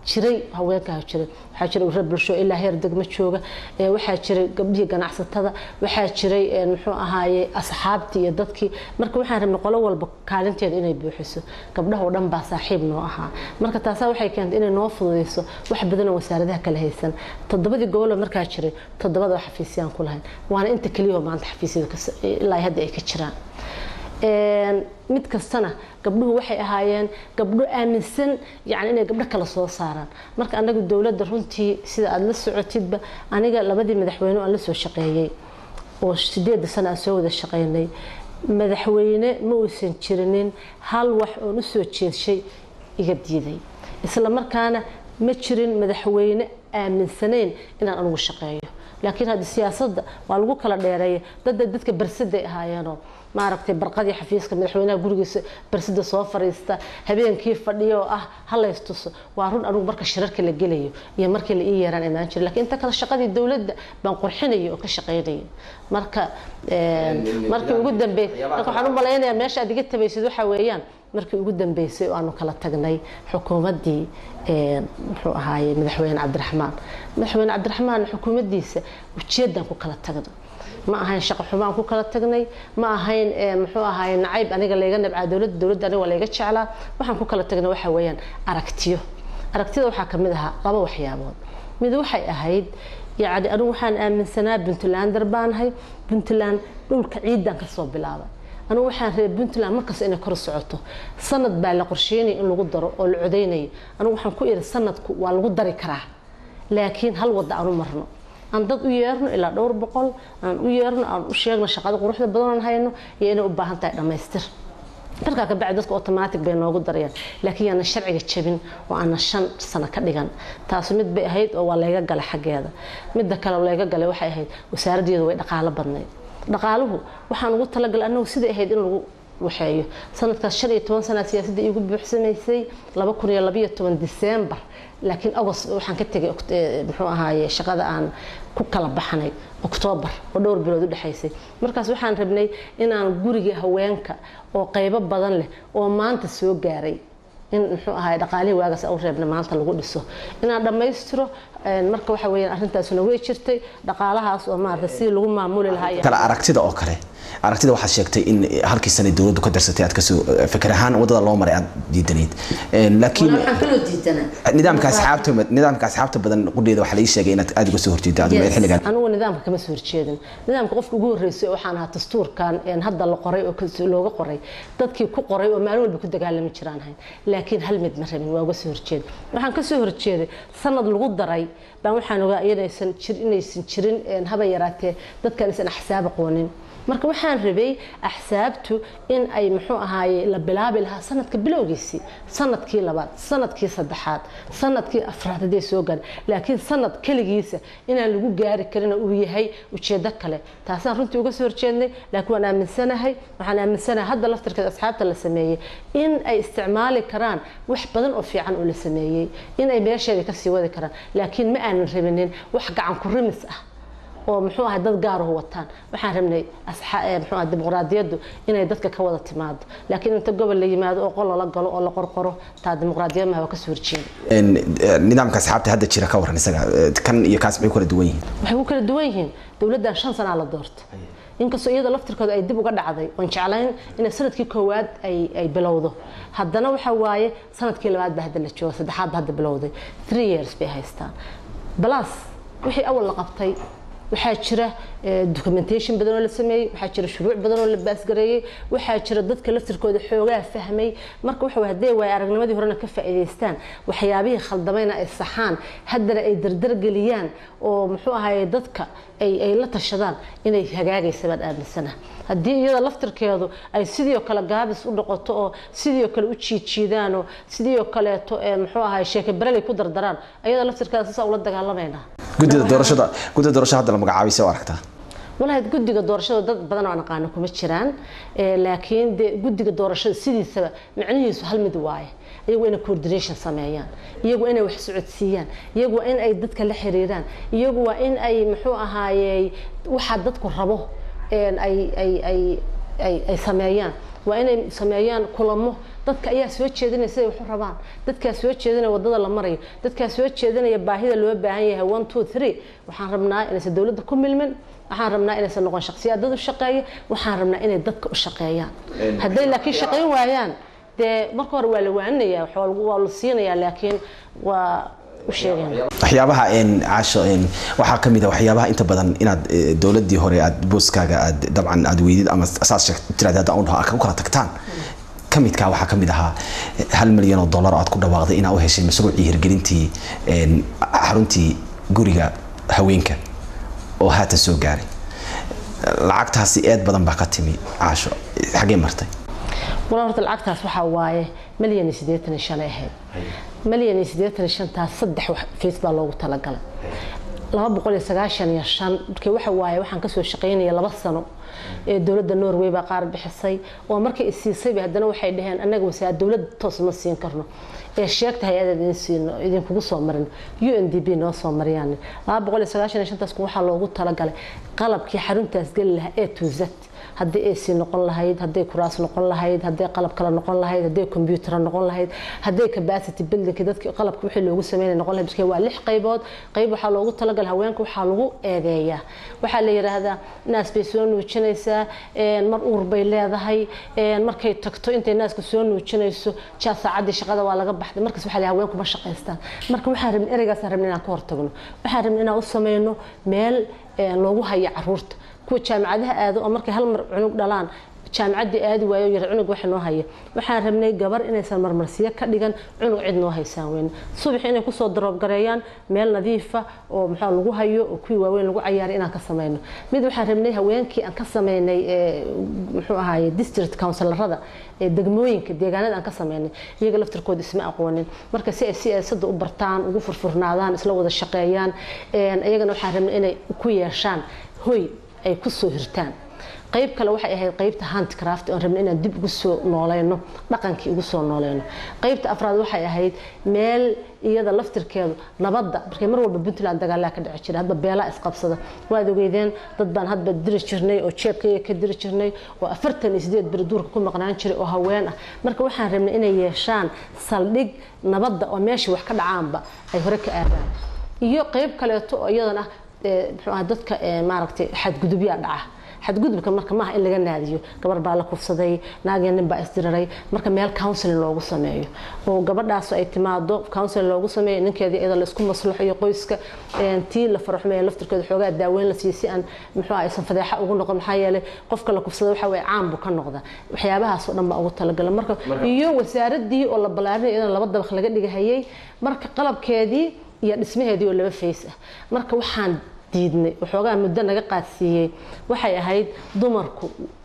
jiray haweenkaa jiray waxaa jiray urur bulsho ilaa heer degmo jooga waxaa jiray gabdhihii ganacsatada waxaa jiray muxuu ahaaye asxaabtii iyo dadkii marka waxaan rabnay qolo walba kaalinteeda inay buuxiso gabdhaha oo dhan baa saaxiib noo ahaa marka taasaa waxay keentay inay noo fududeyso wax badanoo wasaaradaha kala haysan toddobadii gobol markaa jiray toddobada oo xafiisyaan ku lahayn waana inta keliyao maanta xafiisyada ilaa hadda ay ka jiraan mid kastana gabdhuhu waxay ahaayeen gabdho aaminsan yani inay gabdho kala soo saaraan marka anagu dowladda runtii sida aada la socotidba aniga labadii madaxweyne aan la soo shaqeeyey oo sideeda sana aan soo wada shaqeynay madaxweyne ma uusan jirinin hal wax oon usoo jeedshay iga diiday isla markaana ma jirin madaxweyne aaminsanayn inaan anugu shaqeeyo laakiin hadda siyaasadda waa lagu kala dheereeya dadda dadka barsaday ahaayeenoo maaragtay barqadii xafiiska madaxweynaha gurigiisa barsida soo fariista habeenkii fadhiyo oo ah halaystuso waa run anugu marka shirarka la gelayo iyo markii la ii yeeraan imaan jira lakiin inta kale shaqadii dowladda baan qurxinayo oo ka shaqaynayo marka markii ugu dambeey marka waxaan u malaynayaa meesha aad iga tabaysid waxaa weeyaan markii ugu dambeysay oo aanu kala tagnay xukuumaddii muxuu ahaaye madaxweyne cabdiraxmaan madaxweyne cabdiraxmaan xukuumaddiisa ujeeddaan ku kala tagno ma ahayn shaqo xumaan ku kala tagnay ma ahayn muxuu ahaay nacayb aniga layga nabcaa dowladda dowladda aniga waa layga jeclaa waxaan ku kala tagnay waxa weeyaan aragtiyo aragtiyada waxaa kamid ahaa laba waxyaabood mid waxay ahayd yacni anigu waxaan aaminsanaa puntlander baanahay puntland dhulka ciidan kasoo bilaabay anigu waxaan reer puntland markasta inay kor socoto sanad baa la qorsheynaya in lagu daro oo la codeynayo anigu waxaan ku iri sanadku waa lagu dari karaa laakiin hal wadda aan u marno aan dad u yeerno ilaa dhowr boqol aan u yeerno aan u sheegno shaqada quruxda badan aan hayno iyo inay u baahan tahay dhammaystir markaa ka bacdi dadka automatic bay noogu darayaan laakiin yaanan sharciga jabin oo aanan shan sano ka dhigan taasi mid bay ahayd oo waa layga galay xaggeeda midda kale oo layga galay waxay ahayd wasaaraddeedu way dhaqaalo badnayd dhaqaaluhu waxaan ugu talagalay annagu siday ahayd in lagu waxeeyo sanadkaas shan iyo toban sana siyaasadda iigu buuxsamaysay laba kun iyo labaiyo toban disembar laakiin agost waxaan ka tegay muxuu ahaaye shaqada aan ku kala baxnay oktoobar oo dhowr bilood u dhexaysay markaas waxaan rabnay inaan guriga haweenka oo qaybo badan leh oo maanta soo gaaray in muxuu ahaay dhaqaalihii waagaas u reebna maanta lagu dhiso inaan dhammaystiro marka waxa weeyaan arrintaasuna way jirtay dhaqaalahaas oo maarata sidii lagu maamuli lahaa kale aragtida oo kale aragtida waxaad sheegtay in halkii sanay dowladdu ka darsatay aad kasoo fikir ahaan wadada loo maray aad diidanayd laakiin nidaamka asxaabta nidaamka asxaabta badan qudheeda waxaa laii sheegay inaad aad uga soo horjeedo adigu xilligan anigu nidaamka kama soo horjeedin nidaamka qofka ugu horreysay waxaan ahaa dastuurkan hadda la qoray oo looga qoray dadkii ku qoray oo maalin walba ku dagaalami jiraan ahayn laakiin hal mid ma rabin waa uga soo horjeeda waxaan ka soo horjeeday sanad lagu daray baan waxaan ogaa inaysan jir inaysan jirin haba yaraatee dadkan aysan axsaab aqoonin marka waxaan rabay axsaabtu in ay muxuu ahaaye la bilaabi lahaa sanadka bilowgiisii sanadkii labaad sanadkii saddexaad sanadkii afraad hadday soo gaar laakiin sanad keligiisa inaan lagu gaari karin uu yahay ujeedo kale taasaan runtii uga soo horjeednay laakiin waan aaminsanahay waxaan aaminsanahay hadda laftirkeeda asxaabta la sameeyey in ay isticmaali karaan wax badan oo fiican oo la sameeyey in ay meesheeda kasii wadi karaan laakiin ma aanan rabinin wax gacan ku rimis ah oo muxuu ahay dad gaaruhu wataan waxaan rabnay muxuu ahay dimuqraadiyaddu inay dadka ka wada timaado laakiin inta gobol la yimaado oo qol lala galo oo la qorqoro taa dimuqraadiyad maha waa kasoo horjeeda nidaamka asxaabta hadda jira ka waran isaga kan iyo kaas maxay kala duwan yihiin waxay ku kala duwan yihiin dowladdan shan sanaa la doorto inkastoo iyada laftirkooda ay dib uga dhacday oon jeclayn inay sanadkii koowaad ay bilowdo haddana waxa waaye sanadkii labaad baa hadda la jooga saddexaad baa hadda bilowday three years bay haystaan balas wixii awal la qabtay waxaa jira documentation badan oo la sameeyey waxaa jira shuruuc badan oo la baasgareeyey waxaa jira dadka laftirkooda xoogaa fahmay marka waxa hadday waay aragnimadii horena ka faa'iidaystaan waxyaabihii khaldamayna ay saxaan haddana ay dardargeliyaan oo muxuu ahaye dadka ay ay la tashadaan inay hagaagaysa baan aaminsana haddii iyada laftirkeedu ay sidii kale gaabis u noqoto oo sidii kale u jiidjiidaan oo sidii kaleeto muxuu ahaye sheeke bareley ku dardaraan ayada laftirkeeda sisaa ula dagaalamayna gudida doorashada gudida doorashada hadda la magacaabay soo aragtaa walahi guddiga doorashada dad badan oo aan aqaano kuma jiraan laakiin de guddiga doorashada sidiisaba macnihiisu hal mid waaye iyagu inay coordination sameeyaan iyagu inay wax socodsiiyaan iyagu waa in ay dadka la xiriiraan iyagu waa in ay muxuu ahaaye waxaa dadku rabo ay ay ay ay sameeyaan waa inay sameeyaan kulamo dadka ayaa soo jeedinaya siday waxu rabaan dadkaa soo jeedinaya wadada la marayo dadkaa soo jeedinaya baahida loo baahan yahay one two three waxaan rabnaa inaysan dowladda ku milmin waxaan rabnaa inaysan noqon shakhsiyaad dad u shaqeeya waxaan rabnaa inay dadka u shaqeeyaan hadday laakiin shaqayn waayaan dee marka hore waa la waaninaya waa la siinayaa laakiin waa u sheegayna waxyaabaha caasho waxaa ka mid a waxyaabaha inta badan inaad dowladii hore aad booskaaga aad dabcan aad weydid ama saas tiraad hadda aan dhaho u kala tagtaan ka midkaa waxaa ka mid ahaa hal milyan oo dollar aad ku dhawaaqday inaa u heshay mashruucii hirgelintii xaruntii guriga haweenka oo haatan soo gaaray lacagtaasi eed badan baa ka timi caasho xaggee martay walaal horta lacagtaas waxaa waaye milyan iyo siddeetan iyo shan ay ahayd milyan iyo siddeetan iyo shantaas saddex fiis baa loogu talagalay laba boqol iyo sagaashan iyo shan markii waxa waaye waxaan kasoo shaqaynaya laba sano ee dowladda norway baa qaar bixisay oo markay isiisayba haddana waxay dhaheen annaga wasaa dowladda toos ma siin karno ee sheegta hay-adaad idin siino idinkugu soo marin u n d b noo soo mariyaan laba boqol iyo sagaashan iyo shantaas waxaa loogu talagalay qalabkii xaruntaas geli lahaa ee tuusad haddii ac noqon lahayd hadday kuraas noqon lahayd hadday qalab kale noqon lahayd hadday combyuutar noqon lahayd hadday capacity buildingki dadki qalabka wixii loogu sameynay noqon lahayd marka waa lix qaybood qayb waxaa loogu talagalay haweenka waxaa lagu eedeeyaa waxaa la yiraahdaa naas bay soo nuujinaysaa mar uur bay leedahay markay tagto intay naaska soo nuujinayso jaa saacaddii shaqada waa laga baxday markaas waxaa la haweenku ma shaqaystaan marka waxaan rabnay ereygaasaan rabnay inaan ka hortagno waxaan rabnay inaan u sameyno meel loogu hayo caruurta kuwa jaamacadaha aado oo markay hal mar cunug dhalaan jaamacaddii aadi waayo yar cunug waxa noo haya waxaan rabnay gabar inaysan marmarsiyo ka dhigan cunug cid noo haysaan weyn subax inay kusoo daroobgareeyaan meel nadiifa oo maxaa lagu hayo oo kuwii waaweyn lagu cayaaray inaan ka sameyno mid waxaan rabnay haweenkii aan ka sameynay muxuu ahaaye district counsilarada ee degmooyinka deegaanada aan ka sameynay iyaga laftirkooda isma aqoonin marka si ay siyaasadda u bartaan ugu furfurnaadaan isla wada shaqeeyaan iyagana waxaan rabnay inay ku yeeshaan hoy ay kusoo hirtaan qayb kale waxay ahayd qaybta handcraft oon rabnay inaan dib ugu soo nooleyno dhaqankii ugu soo nooleyno qaybta afraad waxay ahayd meel iyada laftirkeedu nabadda markay mar walba puntland dagaalaa ka dhici jira hadba beelaa isqabsada waad ogeydeen dad baan hadba diri jirnay oo jeebkayga ka diri jirnay oo afartan iyo sideed beri duurka ku maqnaan jiray oo haween ah marka waxaan rabnay inay yeeshaan saldhig nabadda oo meesha wax ka dhacaanba ay hore ka aadaan iyo qayb kaleeto oo iyadana muxuu aha dadka maaragtay xadgudubyaa dhaca xadgudubka marka maaha in laga naadiyo gabar baa la kufsaday naagii nin baa isdiriray marka meel counseling loogu sameeyo oo gabadhaas ay timaado counseling loogu sameeyo ninkeedii iyada laisku maslaxayo qoyska tii la faraxumeeya laftirkeeda xoogaa daaweyn la siiyo si aan muxuu aysan fadeexa ugu noqon maxaa yeelay qofka la kufsada waxa weye caan buu ka noqda waxyaabahaas oo dhan baa ugu talagala marka iyo wasaaradii oo la balaarinay iyadana laba dabaq laga dhigahayay marka qalabkeedii iyo dhismaheedii oo laba fays ah marka waxaan diidnay waxoogaa muddo naga qaadsiiyey waxay ahayd dumarku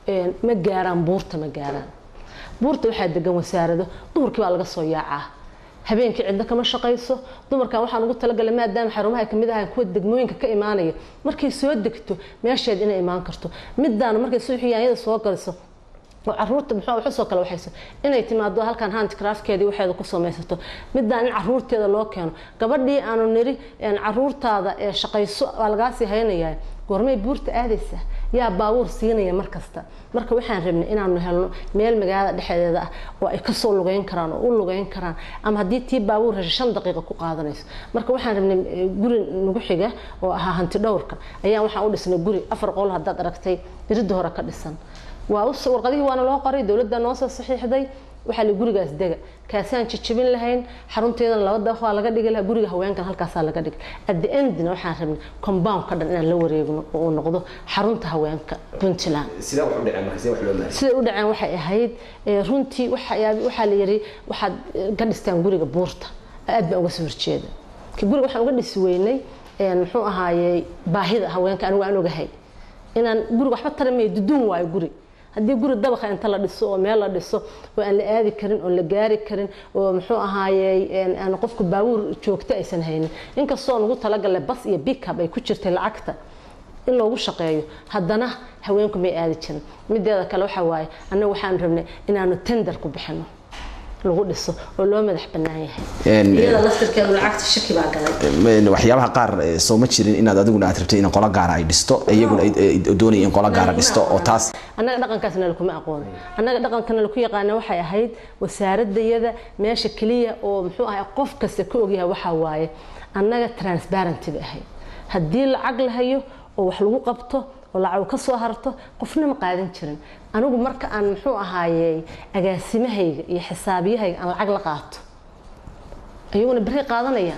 ma gaaraan buurta ma gaaraan buurta waxaa degan wasaarado duhurkii baa laga soo yaacaa habeenkii cidna kama shaqayso dumarkan waxaan ugu talagalay maadaama xarumaha ay kamid ahayn kuwa degmooyinka ka imaanaya markay soo degto meesheed inay imaan karto midaana markay subaxii yaanyada soo galiso oo caruurta muxuu wax soo kala waxayso inay timaado halkan handcraftkeedii waxeeda ku samaysato midaan in caruurteeda loo keeno gabadhii aanu niri caruurtaada ee shaqayso waa lagaasii haynayaa goormay buurta aadaysa yaa baabuur siinaya mar kasta marka waxaan rabnay inaanu helno meel magaalada dhexdeeda ah oo ay kasoo lugeyn karaan oo u lugeyn karaan ama haddii tii baabuur hesho shan daqiiqa ku qaadanayso marka waxaan rabnay guri nagu xiga oo ahaa hanti dhowrka ayaan waxaan u dhisnay guri afar qol haddaad aragtay iridda hore ka dhisan waa warqadihii waana loo qoray dowladda noo soo saxiixday waxaa la gurigaas dega kaasaan jajabin lahayn xarunteedana laba dabaq waa laga dhigi lahaa guriga haweenkan halkaasaa laga dhigay at the endna waxaan rabnay compound ka dhan inaan la wareegno oo uu noqdo xarunta haweenka puntland sidee wax u dhaceen marka sidee wax loo maaray siday u dhaceen waxay ahayd runtii waxaa la yiri waxaad ka dhistaan guriga buurta aad baan uga soo horjeeda guriga waxaan uga dhisi weynay muxuu ahaayey baahida haweenka anigu aan ogahay inaan guriga waxba taramaya duduun waayo guri haddii guri dabaqa inta la dhiso oo meel la dhiso oo aan la aadi karin oon la gaari karin oo muxuu ahaayey aan qofku baabuur joogto aysan haynin inkastoo nugu talagalay bas iyo bickup ay ku jirtay lacagta in loogu shaqeeyo haddana haweenku may aadi jirin mideeda kale waxa waaye annaga waxaan rabnay inaanu tender ku bixino lagu dhiso oo loo madax bannaan yahay iyada laftirkeedu lacagta shaki baa galay waxyaabaha qaar soo ma jirin inaad adiguna aad rabtay in qola gaara ay dhisto iyaguna doonaya in qola gaara dhisto oo taas annaga dhaqankaasna lakuma aqoon annaga dhaqankana laku yaqaana waxay ahayd wasaaradayada meesha keliya oo muxuu ahay qof kasta ka ogyahay waxaa waaye annaga transparenty bay ahayd haddii lacag la hayo oo wax lagu qabto oo lacag ka soo harto qofna ma qaadan jirin anigu marka aan muxuu ahaayey agaasimahayga iyo xisaabiyahayga aan lacag la qaato iyaguna beri qaadanayaan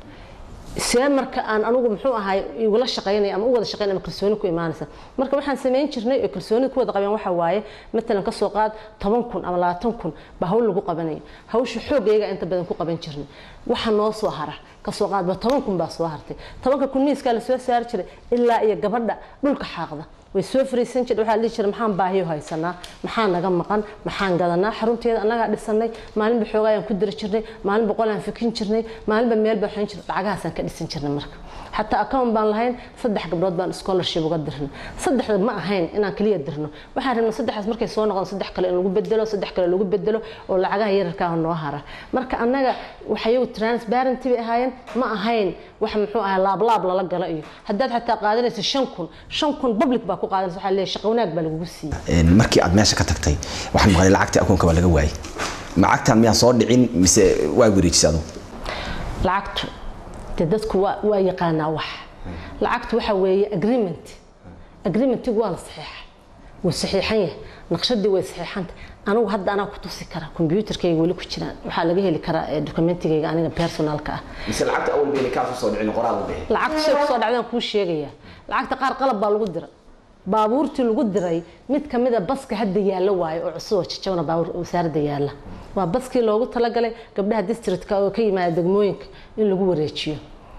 see marka aan anigu muxuu ahaay igula shaqaynaya ama u wada shaqaynaya ama kalsooni ku imaanaysa marka waxaan samayn jirnay oo kalsooni ku wada qabeen waxa waaye matalan kasoo qaad toban kun ama labaatan kun baa hawl lagu qabanayo hawsha xoogayga inta badan ku qaban jirnay waxa noo soo hara kasoo qaadba toban kun baa soo hartay tobanka kun miiskaa lasoo saari jiray ilaa iyo gabadha dhulka xaaqda way soo fariisan jirtay waxaa la dhihi jiray maxaan baahiyo haysanaa maxaa naga maqan maxaan gadanaa xarunteeda annagaa dhisanay maalinba xoogaayaan ku diri jirnay maalin boqolaan fikin jirnay maalinba meel baan xun jirnay lacagahaasaan ka dhisan jirnay marka xataa account baan lahayn saddex gabdhood baan scholarship uga dirnay saddexda ma ahayn inaan kaliya dirno waxaan rabnay saddexdaas markay soo noqdaan saddex kale in lagu bedelo saddex kale lagu bedelo oo lacagaha yararkaa noo hara marka annaga waxayagu transparency bay ahaayeen ma ahayn wax muxuu ahaa laablaab lala galo iyo haddaad xataa qaadanaysa shan kun shan kun public baa ku qaadanaysa waxaa leeyahay shaqo wanaag baa lagugu siiyey markii aad meesha ka tagtay waxaan maqlay lacagtii akoonka baa laga waayay lacagtan miyaan soo dhicin mise waa wareejisay adu lacagtu dee dadku waa waa yaqaanaa wax lacagtu waxa weeye agreement agreementigu waa la saxiixa wuu saxiixan yahay naqshadii way saxiixanta anigu hadda anaa ku tusi kara kombyuutarkayga weli ku jiraan waxaa laga heli karaa dokumentigayga aniga personalka ah mise lacagta awal bayna kaa kusoo dhicin qoraal u bixi lacagta shay kusoo dhacdaan kuu sheegayaa lacagta qaar qalab baa lagu dira baabuurtii lagu diray mid ka mid a baska hadda yaalla waayo oo cusub oo jajabana baabuur wasaaradda yaalla waa baskii loogu talagalay gabdhaha districtka oo ka yimaada degmooyinka in lagu wareejiyo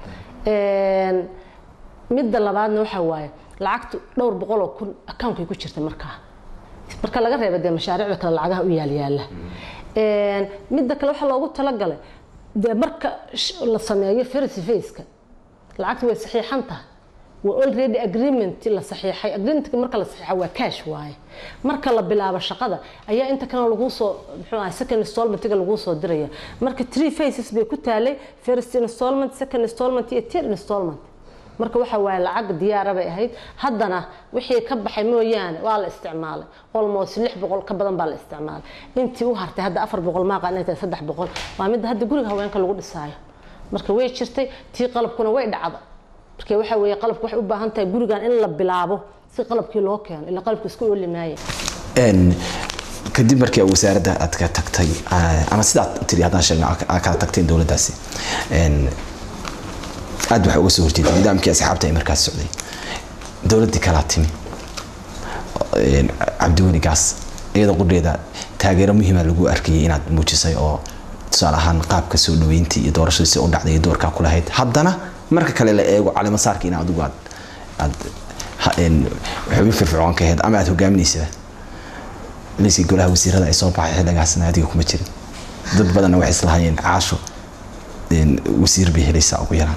midda labaadna waxaa waaye lacagtu dhowr boqol oo kun akaunkay ku jirta markaa marka laga reeba dee mashaariicda kale lacagaha u yaalyaala midda kale waxaa loogu talagalay dee marka la sameeyo fercy faceka lacagtu way saxiixan tahay waa already agreement la saxiixay agreementka marka la saxiixa waa cash waaye marka la bilaabo shaqada ayaa inta kalena lagu soo muxuu ahay second installmentiga lagu soo diraya marka three phases bay ku taalay first installment second installment iyo third installment marka waxa waaye lacag diyaara bay ahayd haddana wixii ka baxay mooyaane waa la isticmaalay almost lix boqol ka badan baa la isticmaalay intii u hartay hadda afar boqol maaqa inay tahay saddex boqol waa midda hadda guriga haweenka lagu dhisaayo marka way jirtay tii qalabkuna way dhacda marka waxa weeye qalabku waxay u baahan tahay gurigan in la bilaabo si qalabkii loo keeno ilaa qalabku isku ooli maaya kadib markii wasaaradda aad ka tagtay ama sidaad tiri haddaan sheegna aad kala tagteen dowladdaasi aad waxaa uga soo horjeeday nidaamkii asxaabta ee markaas socday dowladdii kalaa timi cabdiweli gaas iyada qudheeda taageero muhiima lagu arkayay inaad muujisay oo tusaale ahaan qaabka soo dhaweyntii iyo doorashadiisi u dhacday iyo doorkaa ku lahayd haddana marka kale la eego calimasaarka in adigu aad aad xubin firfircoon ka ahayd ama aad hogaaminaysaba liiskii golaha wasiirada ay soo baxay xilligaasna adiga kuma jirin dad badanna waxay islahayeen caasho wasiir bay helaysaa ugu yaraan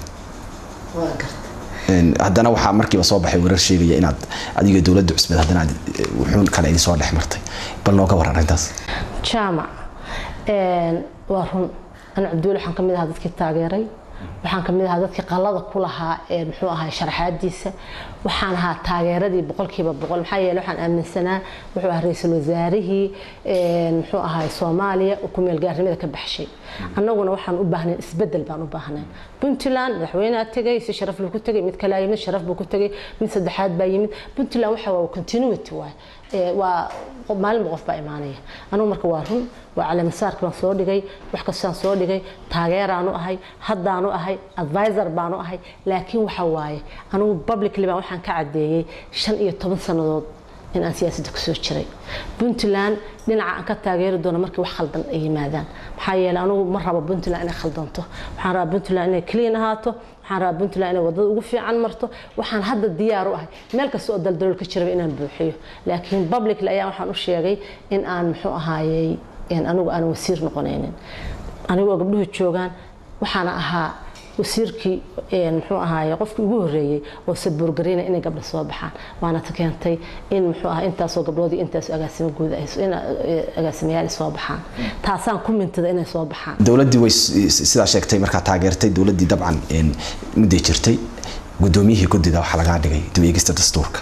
haddana waxaa markiiba soo baxay warar sheegaya inaad adiga dowladda cusbeed haddana aad wuxuun kale idin soo dhex martay bal nooga waran arrintaas jaamac waa run ana cabdiweli waxaan ka mid ahaa dadkii taageeray waxaan ka mid ahaa dadkii qalada ku lahaa muxuu ahaa sharaxaadiisa waxaan ahaa taageeradii boqolkiiba boqol maxaa yeele waxaan aaminsanaa wuxuu ahaa ra-iisul wasaarihii muxuu ahaa soomaaliya oo ku meelgaarnimada ka baxshay annaguna waxaan u baahnay isbedel baan u baahnay puntland madaxweynea tegay si sharaf buu ku tegay mid kalea yimid sharaf buu ku tegay mid saddexaad baa yimid puntland waxa waa continuity waay waa maalinba qof baa imaanaya anugu marka waa run waa caleemasaarka baan soo dhigay wax kastaan soo dhigay taageeraanu ahay haddaanu ahay advisor baanu ahay laakiin waxa waaye anugu publicly baan waxaan ka cadeeyey shan iyo toban sannadood in aan siyaasadda kusoo jiray puntland dhinaca aan ka taageeri doono markii wax khaldan ay yimaadaan maxaa yeele anugu ma rabo puntland inay khaldanto waxaan rabaa puntland inay clean ahaato waxaan rabaa puntland inay wadada ugu fiican marto waxaan hadda diyaar u ahay meel kasta oo daldalool ka jiraba inaan buuxiyo laakiin publicly ayaa waxaan u sheegay in aan muxuu ahaayey anigu aan wasiir noqonaynin anigoo gabdhuhu joogaan waxaana ahaa wasiirkii muxuu ahaaye qofkii ugu horreeyey oo sabuurgareyna inay gabdha soo baxaan waana ta keentay in muxuu ahaa intaasoo gabdhood iyo intaasoo agaasimo guud in agaasimayaal soo baxaan taasaan ku mintada inay soo baxaan dowladdii way sidaa sheegtay markaa taageertay dowladdii dabcan mudday jirtay guddoomiyihii guddida waxaa lagaa dhigay dib eegista dastuurka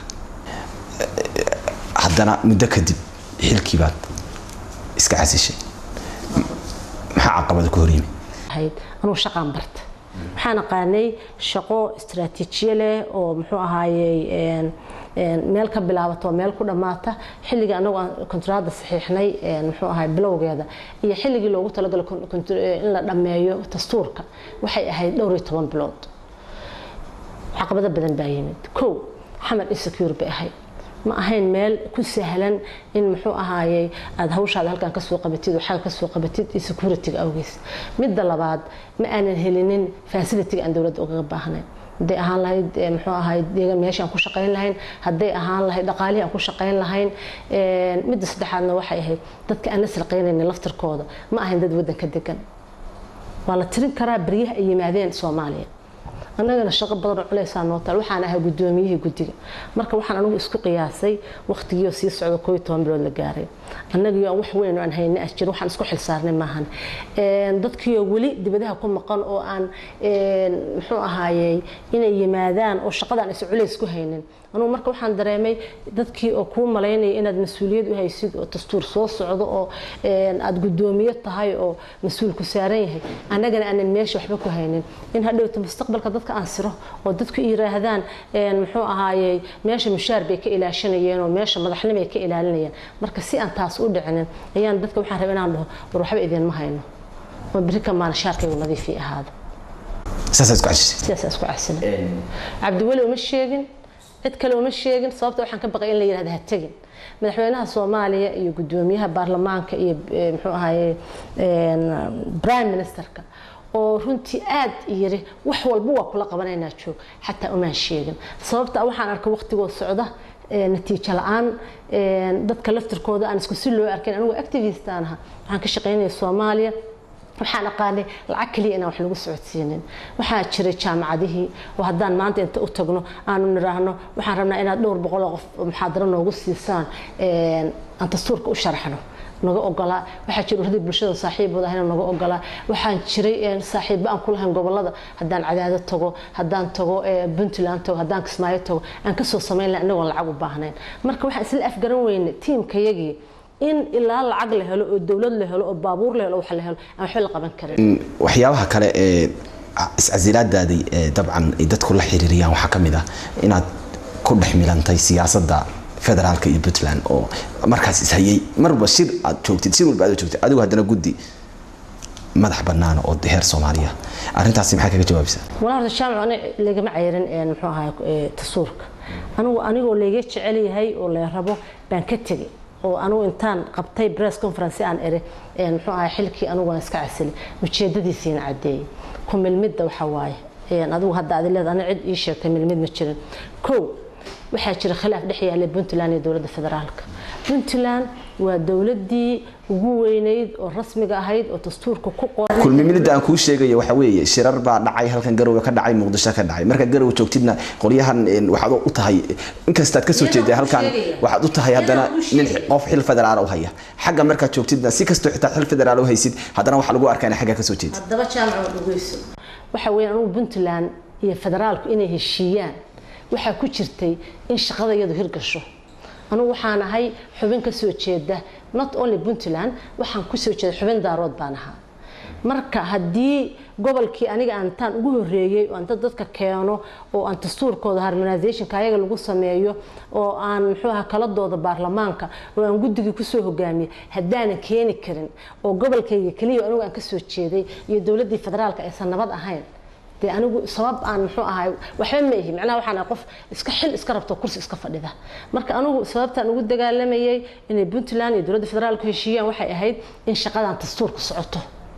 haddana muddo kadib xilkii baad iska casishay maxaa caqabada ku horyimi anugu shaqaan barta waxaan aqaanay shaqo istaraatiijiye leh oo muxuu ahaayey meel ka bilaabato meel ku dhammaata xilligii anagu aan kontraada saxiixnay muxuu ahaay bilowgeeda iyo xilligii loogu talagalay in la dhammeeyo dastuurka waxay ahayd dhowr iyo toban bilood caqabado badan baa yimid kow xamar insecure bay ahayd ma ahayn meel ku sahlan in muxuu ahaayey aada hawshaada halkan kasoo qabatid oo xagga kasoo qabatid iyo security-ga awgiis midda labaad ma aanan helinin facility-ga aan dowladda ugaga baahnayn hadday ahaan lahayd muxuu ahaay deegan meeshaan ku shaqayn lahayn hadday ahaan lahayd dhaqaalihii aan ku shaqayn lahayn midda saddexaadna waxay ahayd dadka aan la sarqaynaynin laftirkooda ma ahayn dad waddanka degan waa la tirin karaa baryaha ay yimaadeen soomaaliya annagana shaqo badan oo culeysaa noo taal waxaan ahaa guddoomiyihii guddiga marka waxaan anigu isku qiyaasay waqtigii oo sii socda koo iyo toban bilood la gaaray annagii aan wax weyn oo aan hayna as jir waxaan isku xilsaarnay maahan dadkii oo weli dibadaha ku maqan oo aan muxuu ahaayey inay yimaadaan oo shaqadaan is culeys ku haynin anugu marka waxaan dareemay dadkii oo kuu malaynaya inaad mas-uuliyad u haysid oo dastuur soo socdo oo aad guddoomiye tahay oo mas-uul ku saaran yahay annagana aanan meesha waxba ku haynin in hadhowta mustaqbalka dadka aan siro oo dadku yiraahdaan muxuu ahaayey meesha mushaar bay ka ilaashanayeen oo meesha madaxnimo ay ka ilaalinayeen marka si aan taas u dhicinin ayaan dadka waxaan rabay inaan dhaho war waxba idinma hayno oo berri ka maana shaarkaygu nadiifii ahaado saasaa isku casisay sidaasaa isku casina cabdiweli uma sheegin cid kale uma sheegin sababta waxaan ka baqay in la yirahda ha tegin madaxweynaha soomaaliya iyo guddoomiyaha baarlamaanka iyo muxuu ahaye prime ministerka oo runtii aad yiri wax walba waa kula qabanaynaa joog xataa umaan sheegin sababta waxaan arkay waqtigoo socda natiijo la-aan dadka laftirkooda aan isku si loo arkayn anigu activist aan aha waxaan ka shaqaynaya soomaaliya waxaan aqaanay lacag kaliya inaan wax lagu socodsiinin waxaa jiray jaamacadihii oo haddaan maanta inta u tagno aanu niraahno waxaan rabnaa inaad dhowr boqol oo qof muxaadaro noogu siisaan aan dastuurka u sharaxno naga ogolaa waxaa jira uradii bulshada saaxiibooda ahayna naga ogolaa waxaan jiray saaxiibo aan ku lahayn gobolada haddaan cadaado tago haddaan tago puntland tago haddaan kismaayo tago aan kasoo samayn lahay anagoon lacag u baahnayn marka waxaan isla afgaran weynay tiimkayagii in ilaa lacag la helo oo dowlad la helo oo baabuur la helo wax la helo aan waxba la qaban karin waxyaabaha kale ee iscasilaadaadii dabcan ay dadku la xiriiriyaan waxaa ka mid ah inaad ku dhex milantay siyaasadda federaalka iyo puntland oo markaas ishayay marba shir aad joogtid shir walba aad joogtid adigu haddana guddi madax bannaan oo heer soomaaliya arrintaasi maxaa kaga jawaabaysaa walaa horta jaamac ani lagama ceyrin muxuu ahaa tasuurka anigu anigoo layga jecel yahay oo la rabo baan ka tegay oo anigu intaan qabtay press conference aan ere muxuu ahaa xilkii anigu aan iska casilay ujeedadiisiina caddeeyey ku milmidda waxa waaye adigu hadda adi leed ani cid ii sheegtay milmid ma jirin kow waxaa jira khilaaf dhex yaallay puntland iyo dowladda federaalka puntland waa dowladdii ugu weynayd oo rasmiga ahayd oo dastuurka ku qoran kulmimilida aan kuu sheegayo waxa weeye shirar baa dhacay halkan garowe ka dhacay muqdisho ka dhacay marka garowe joogtidna qolyahan waxaad u tahay inkastaad kasoo jeeday halkan waxaad u tahay haddana nin qof xil federaal u haya xagga markaad joogtidna si kastoo xitaa xil federaal u haysid haddana waxaa lagu arkaa in xagga kasoo jeedid haddaba jaamac dhugeyso waxa weeye anugu puntland iyo federaalku inay heshiiyaan waxaa ku jirtay in shaqada iyadu hirgasho anugu waxaan ahay xubin ka soo jeeda not only puntland waxaan kusoo jeeda xubin daarood baan ahaa marka haddii gobolkii aniga aan intaan ugu horeeyey oo aan dad dadka keeno oo aan dastuurkooda harmonizationka ayaga lagu sameeyo oo aan muxuu ahaa kaladooda baarlamaanka oo aan guddigii kusoo hogaamiyey haddaanan keeni karin oo gobolkayga keliya anigu aan kasoo jeeday iyo dowladdii federaalka aysan nabad ahayn dee anigu sabab aan muxuu ahay waxba ma ihi macnaha waxaan ahay qof iska xil iska rabto kursi iska fadhida marka anigu sababtaan ugu dagaalamayay inay puntland iyo dowladda federaalku heshiiyaan waxay ahayd in shaqadan dastuurka socoto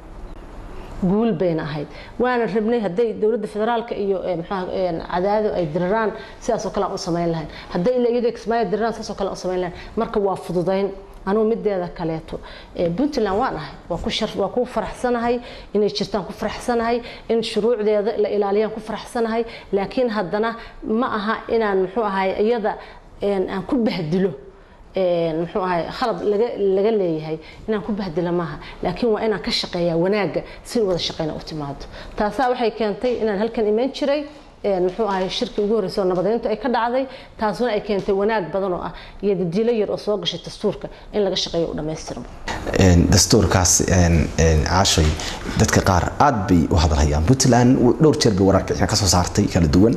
guul bayna ahayd waana rabnay hadday dowladda federaalka iyo cadaado ay diriraan sidaasoo kale aan u samayn lahayn hadday ila iyadoo kismaayo diriraan sidaasoo kale aan u samayn lahayn marka waa fududayn anugu mideeda kaleeto puntland waan ahay waa ku shar waa ku faraxsanahay inay jirtaan ku faraxsanahay in shuruucdeeda la ilaaliyaan ku faraxsanahay laakiin haddana ma aha inaan muxuu ahay iyada aan ku bahdilo muxuu ahay khalad laga laga leeyahay inaan ku bahdila maaha laakiin waa inaan ka shaqeeyaa wanaagga si wada shaqeyna u timaado taasaa waxay keentay inaan halkan imaan jiray muxuu ahay shirkii ugu horreysay oo nabadeyntu ay ka dhacday taasuna ay keentay wanaag badan oo ah iyo dadiilo yar oo soo gashay dastuurka in laga shaqeeyo u dhammaystirmo dastuurkaas caashay dadka qaar aad bay u hadalhayaan puntland dhowr jeer bay waraarbixina kasoo saartay kala duwan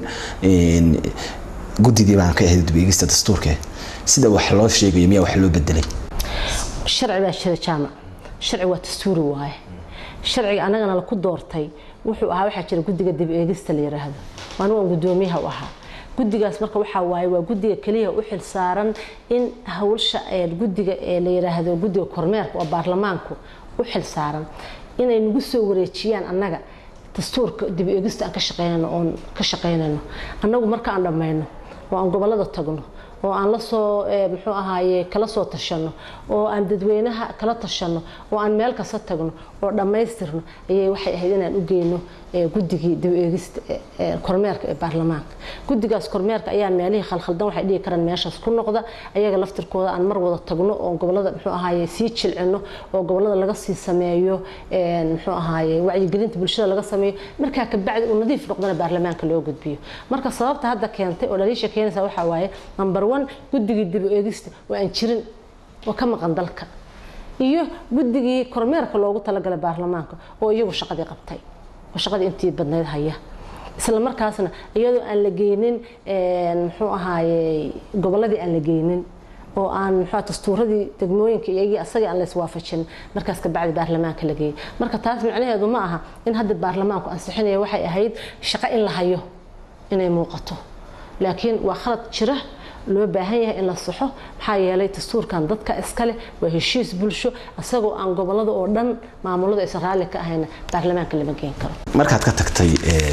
guddidii baan ka ahayd dubegista dastuurka sida wax loo sheegayo miyaa wax loo bedelay sharci baa jira jaamac sharci waa dastuuri waaye sharciga annagana laku doortay wuxuu ahaa waxaa jira guddiga dib eegista la yiraahdo anigu aan guddoomiyaha u ahaa guddigaas marka waxaa waaye waa guddiga keliya u xil saaran in hawsha guddiga ee la yiraahdo guddiga kormeerka oo baarlamaanku u xil saaran inay nagu soo wareejiyaan annaga dastuurka dib eegista aan ka shaqeynayno oon ka shaqeynayno annagu marka aan dhammayno oo aan gobollada tagno oo aan la soo muxuu ahaaye kala soo tashano oo aan dadweynaha kala tashano oo aan meel kasta tagno oo dhammaystirno ayay waxay ahayd inaan u geyno guddigii dib eegista kormeerka ee baarlamaanka guddigaas kormeerka ayaa meelihii khalkhaldan waxay dhihi karaan meeshaas ku noqda ayaga laftirkooda aan mar wada tagno oo gobollada muxuu ahaaye sii jilcino oo gobollada laga sii sameeyo muxuu ahaaye wacyigelinta bulshada laga sameeyo markaa kabacdi uu nadiif noqdana baarlamaanka loo gudbiyo marka sababta hadda keentay oo dhaliisha keenaysa waxaa waaye number one guddigii dib eegista oo aan jirin oo ka maqan dalka iyo guddigii kormeerka loogu talagalay baarlamaanka oo iyagu shaqadii qabtay oo shaqadii intii badnayd haya isla markaasna iyadoo aan la geynin muxuu ahaaye gobolladii aan la geynin oo aan muxuu dastuuradii degmooyinka iyagii asagii aan la iswaafajin markaas ka bacdi baarlamaanka la geeyay marka taas micnaheedu ma aha in hadda baarlamaanku ansixinaya waxay ahayd shaqo in la hayo inay muuqato laakiin waa khalad jira loo baahan yahay in la saxo maxaa yeelay dastuurkan dadka iskale waa heshiis bulsho isagoo aan gobolada oo dhan maamuladu aysan raalli ka ahayna baarlamaanka lama geen karo markaad ka tagtay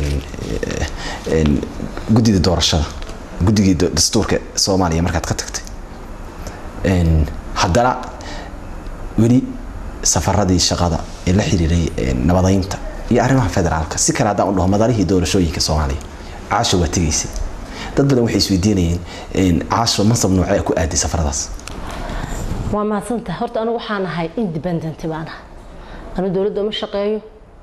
guddida doorashada guddigii dastuurka soomaaliya markaad ka tagtay haddana weli safaradii shaqada ee la xiriiray nabadeynta iyo arrimaha federaalka si kale haddaan u dhaho madalihii doorashooyinka soomaaliya caasha waa tegaysay dad badan waxay isweydiinayeen caasho mansab noocee ku aaday safaradaas waa mahadsantahay horta anigu waxaan ahay independent baan ahay anu dowladda uma shaqeeyo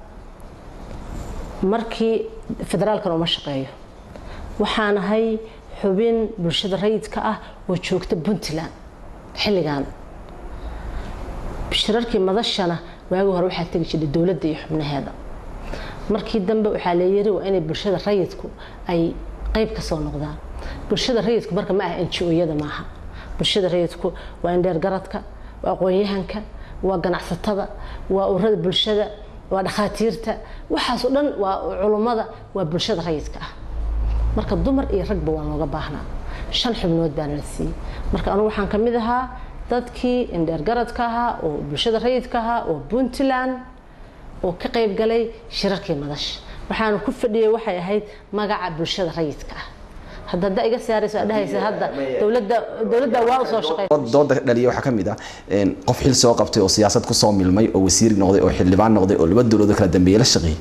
markii federaalkan uma shaqeeyo waxaan ahay xubin bulshada rayidka ah oo joogta puntland xilligan shirarkii madashana waagii hore waxaa tegi jiray dowladda iyo xubnaheeda markii dambe waxaa leeyiri waa inay bulshada rayidku ay qayb ka soo noqdaan bulshada rayidku marka ma aha ngo-yada maaha bulshada rayidku waa indheergaradka waa aqoon-yahanka waa ganacsatada waa urada bulshada waa dhakhaatiirta waxaasoo dhan waa culummada waa bulshada rayidka ah marka dumar iyo ragba waa looga baahnaa shan xubnood baana la siiyey marka anugu waxaan ka mid ahaa dadkii indheergaradka ahaa oo bulshada rayidka ahaa oo puntland oo ka qayb galay shirarkii madasha waxaana ku fadhiyay waxay ahayd magaca bulshada rayidka ah hadda hadda iga saarayso aad dhahaysa hadda dowladda dowladda waa u soo shaqeysa dooda dhaliya waxaa ka mid ah qof xil soo qabtay oo siyaasad ku soo milmay oo wasiir noqday oo xildhibaan noqday oo laba dowladood kala dambeeyay la shaqeeyay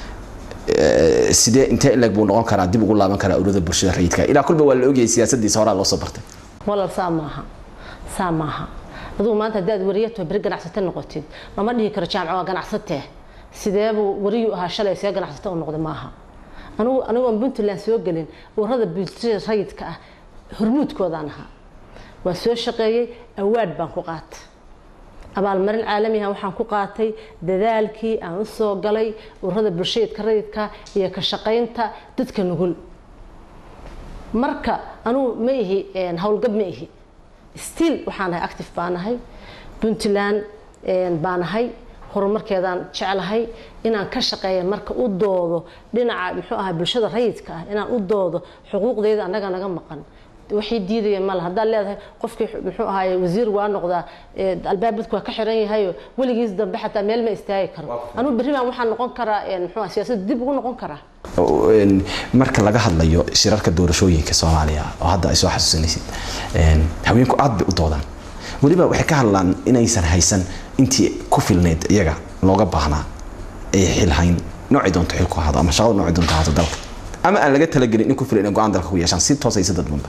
sidee intee ileg buu noqon karaa dib ugu laaban karaa ururada bulshada rayidka ilaa kulba waa la ogayay siyaasadiisa horaa loo soo bartay walal saa maaha saa maaha adigu maanta haddaad wariyato beri ganacsate noqotid lama dhihi karo jaamco waa ganacsatee sideebuu wariyuu ahaa shalay see ganacsata u noqday maaha anigu anigoon puntland soo gelin ururada bulshada rayidka ah hormuudkoodaan ahaa waa soo shaqeeyey awaad baan ku qaatay abaalmarin caalamiha waxaan ku qaatay dadaalkii aan u soo galay ururada bulshadka rayidka iyo ka shaqaynta dadka nugul marka anugu ma ihi howlgab ma ihi stiil waxaan ahay active baan ahay puntland baan ahay horumarkeedaan jeclahay inaan ka shaqeeya marka u doodo dhinaca muxuu ahaa bulshada rayidka ah inaan u doodo xuquuqdeeda annaga naga maqan waxay diidaya male haddaad leedahay qofkii muxuu ahaaye wasiir waa noqdaa albaabadku waa ka xiran yahayo weligiis dambe xataa meel ma istaagi karo anugu berri baan waxaan noqon karaa muxuu ah siyaasadda dib ugu noqon karaa marka laga hadlayo shirarka doorashooyinka soomaaliya oo hadda ay soo xasuusanaysid haweenku aad bay u doodaan weliba waxay ka hadlaan inaysan haysan intii ku filneyd iyaga looga baahnaa ay xilhayn noocay doonto xil ku ahado ama shaqada noocay doonto ahaato dalka ama aan laga talagelin in ku filan inay go-aan dalka ku yeeshaan si toos ay si dadbanba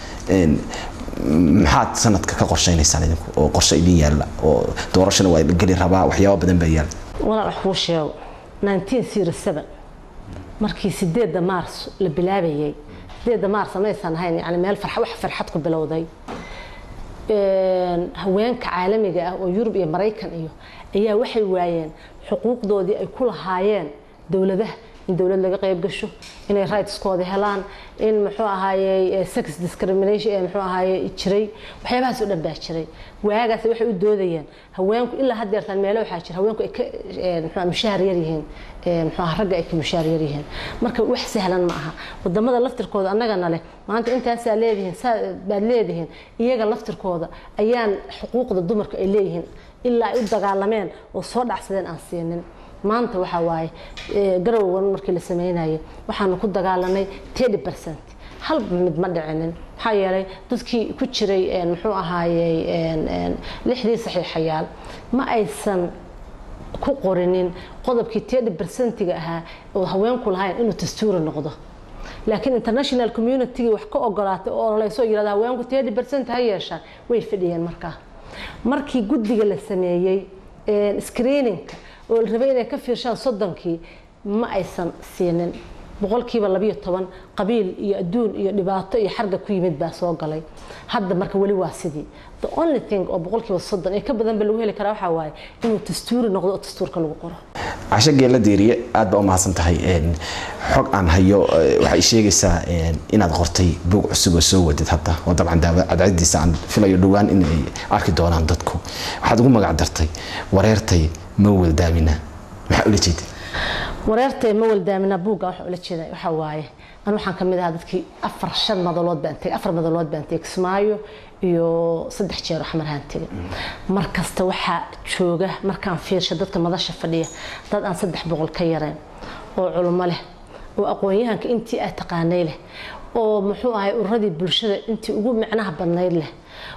maxaad sanadka ka qorshaynaysaan idinku oo qorshe idin yaalla oo doorashana waa la geli rabaa waxyaaba badan baa yaalla walaal wax kuu sheego 1907 markii sideedda maars la bilaabayay sideedda maars maysan ahayn yani meel farxa wax farxad ku bilowday haweenka caalamiga ah oo yurub iyo maraykan iyo ayaa waxay waayeen xuquuqdoodii ay ku lahaayeen dowladaha in dowlad laga qayb gasho inay rightskooda helaan in muxuu ahaayey sex discrimination ee muxuu ahaayey jiray waxyaabahaas oo dhan baa jiray waagaas waxay u doodayeen haweenku ilaa haddeertaan meelo waxaa jira haweenku ay ka muxuu mushaar yar yihiin muxuu ahaa ragga ay ka mushaar yar yihiin marka wax sahlan ma aha wadamada laftirkooda annagana leh maanta intaasaa leedihiin saa baad leedihiin iyaga laftirkooda ayaan xuquuqda dumarka ay leeyihiin ilaa ay u dagaalameen oo soo dhacsadeen aan siinin maanta waxaa waaye garowgan markii la sameynayay waxaanu ku dagaalanay tedi percent hal mid ma dhicinin maxaa yeelay dadkii ku jiray muxuu ahaayey lixdii saxiixayaal ma aysan ku qorinin qodobkii tedi percentiga ahaa oo haweenku lahayn inuu dastuuri noqdo laakiin international communitygii wax ka ogolaatay oo ololeysoo yirahda haweenku tedi percent ha yeeshaan way fadhiyeen markaa markii guddiga la sameeyey screeningka oo la rabay inay ka fiirshaan soddonkii ma aysan siinin boqolkiiba labiyo toban qabiil iyo adduun iyo dhibaato iyo xarga ku yimid baa soo galay hadda marka weli waa sidii the only thing oo boqolkiiba soddon ee ka badan ba lagu heli karaa waxaa waaye inuu dastuuri noqdo oo dastuurka lagu qoro casho geella diiriye aad baa u mahadsan tahay xog aan hayo waxay sheegaysaa inaad qortay buug cusub oo soo wadid hadda oo dabcan cadcadiisa aan filayo dhowaan in ay arki doonaan dadku waxaad ugu magac dartay wareertay ma waldaamina maxaa ula jeeda wareertay ma waldaamina buugga waxaa ula jeeda waxaa waaye an waxaan ka mid ahaa dadkii afar shan madalood baan tegay afar madalood baan tegay kismaayo iyo saddex jeer xamarhaan tegay mar kasta waxaa jooga markaan fiirsha dadka madasha fadhiya dad aan saddex boqol ka yareen oo culummo leh oo aqoon-yahanka intii aad taqaanay leh oo muxuu ahay ururadii bulshada intii ugu micnaha badnayd leh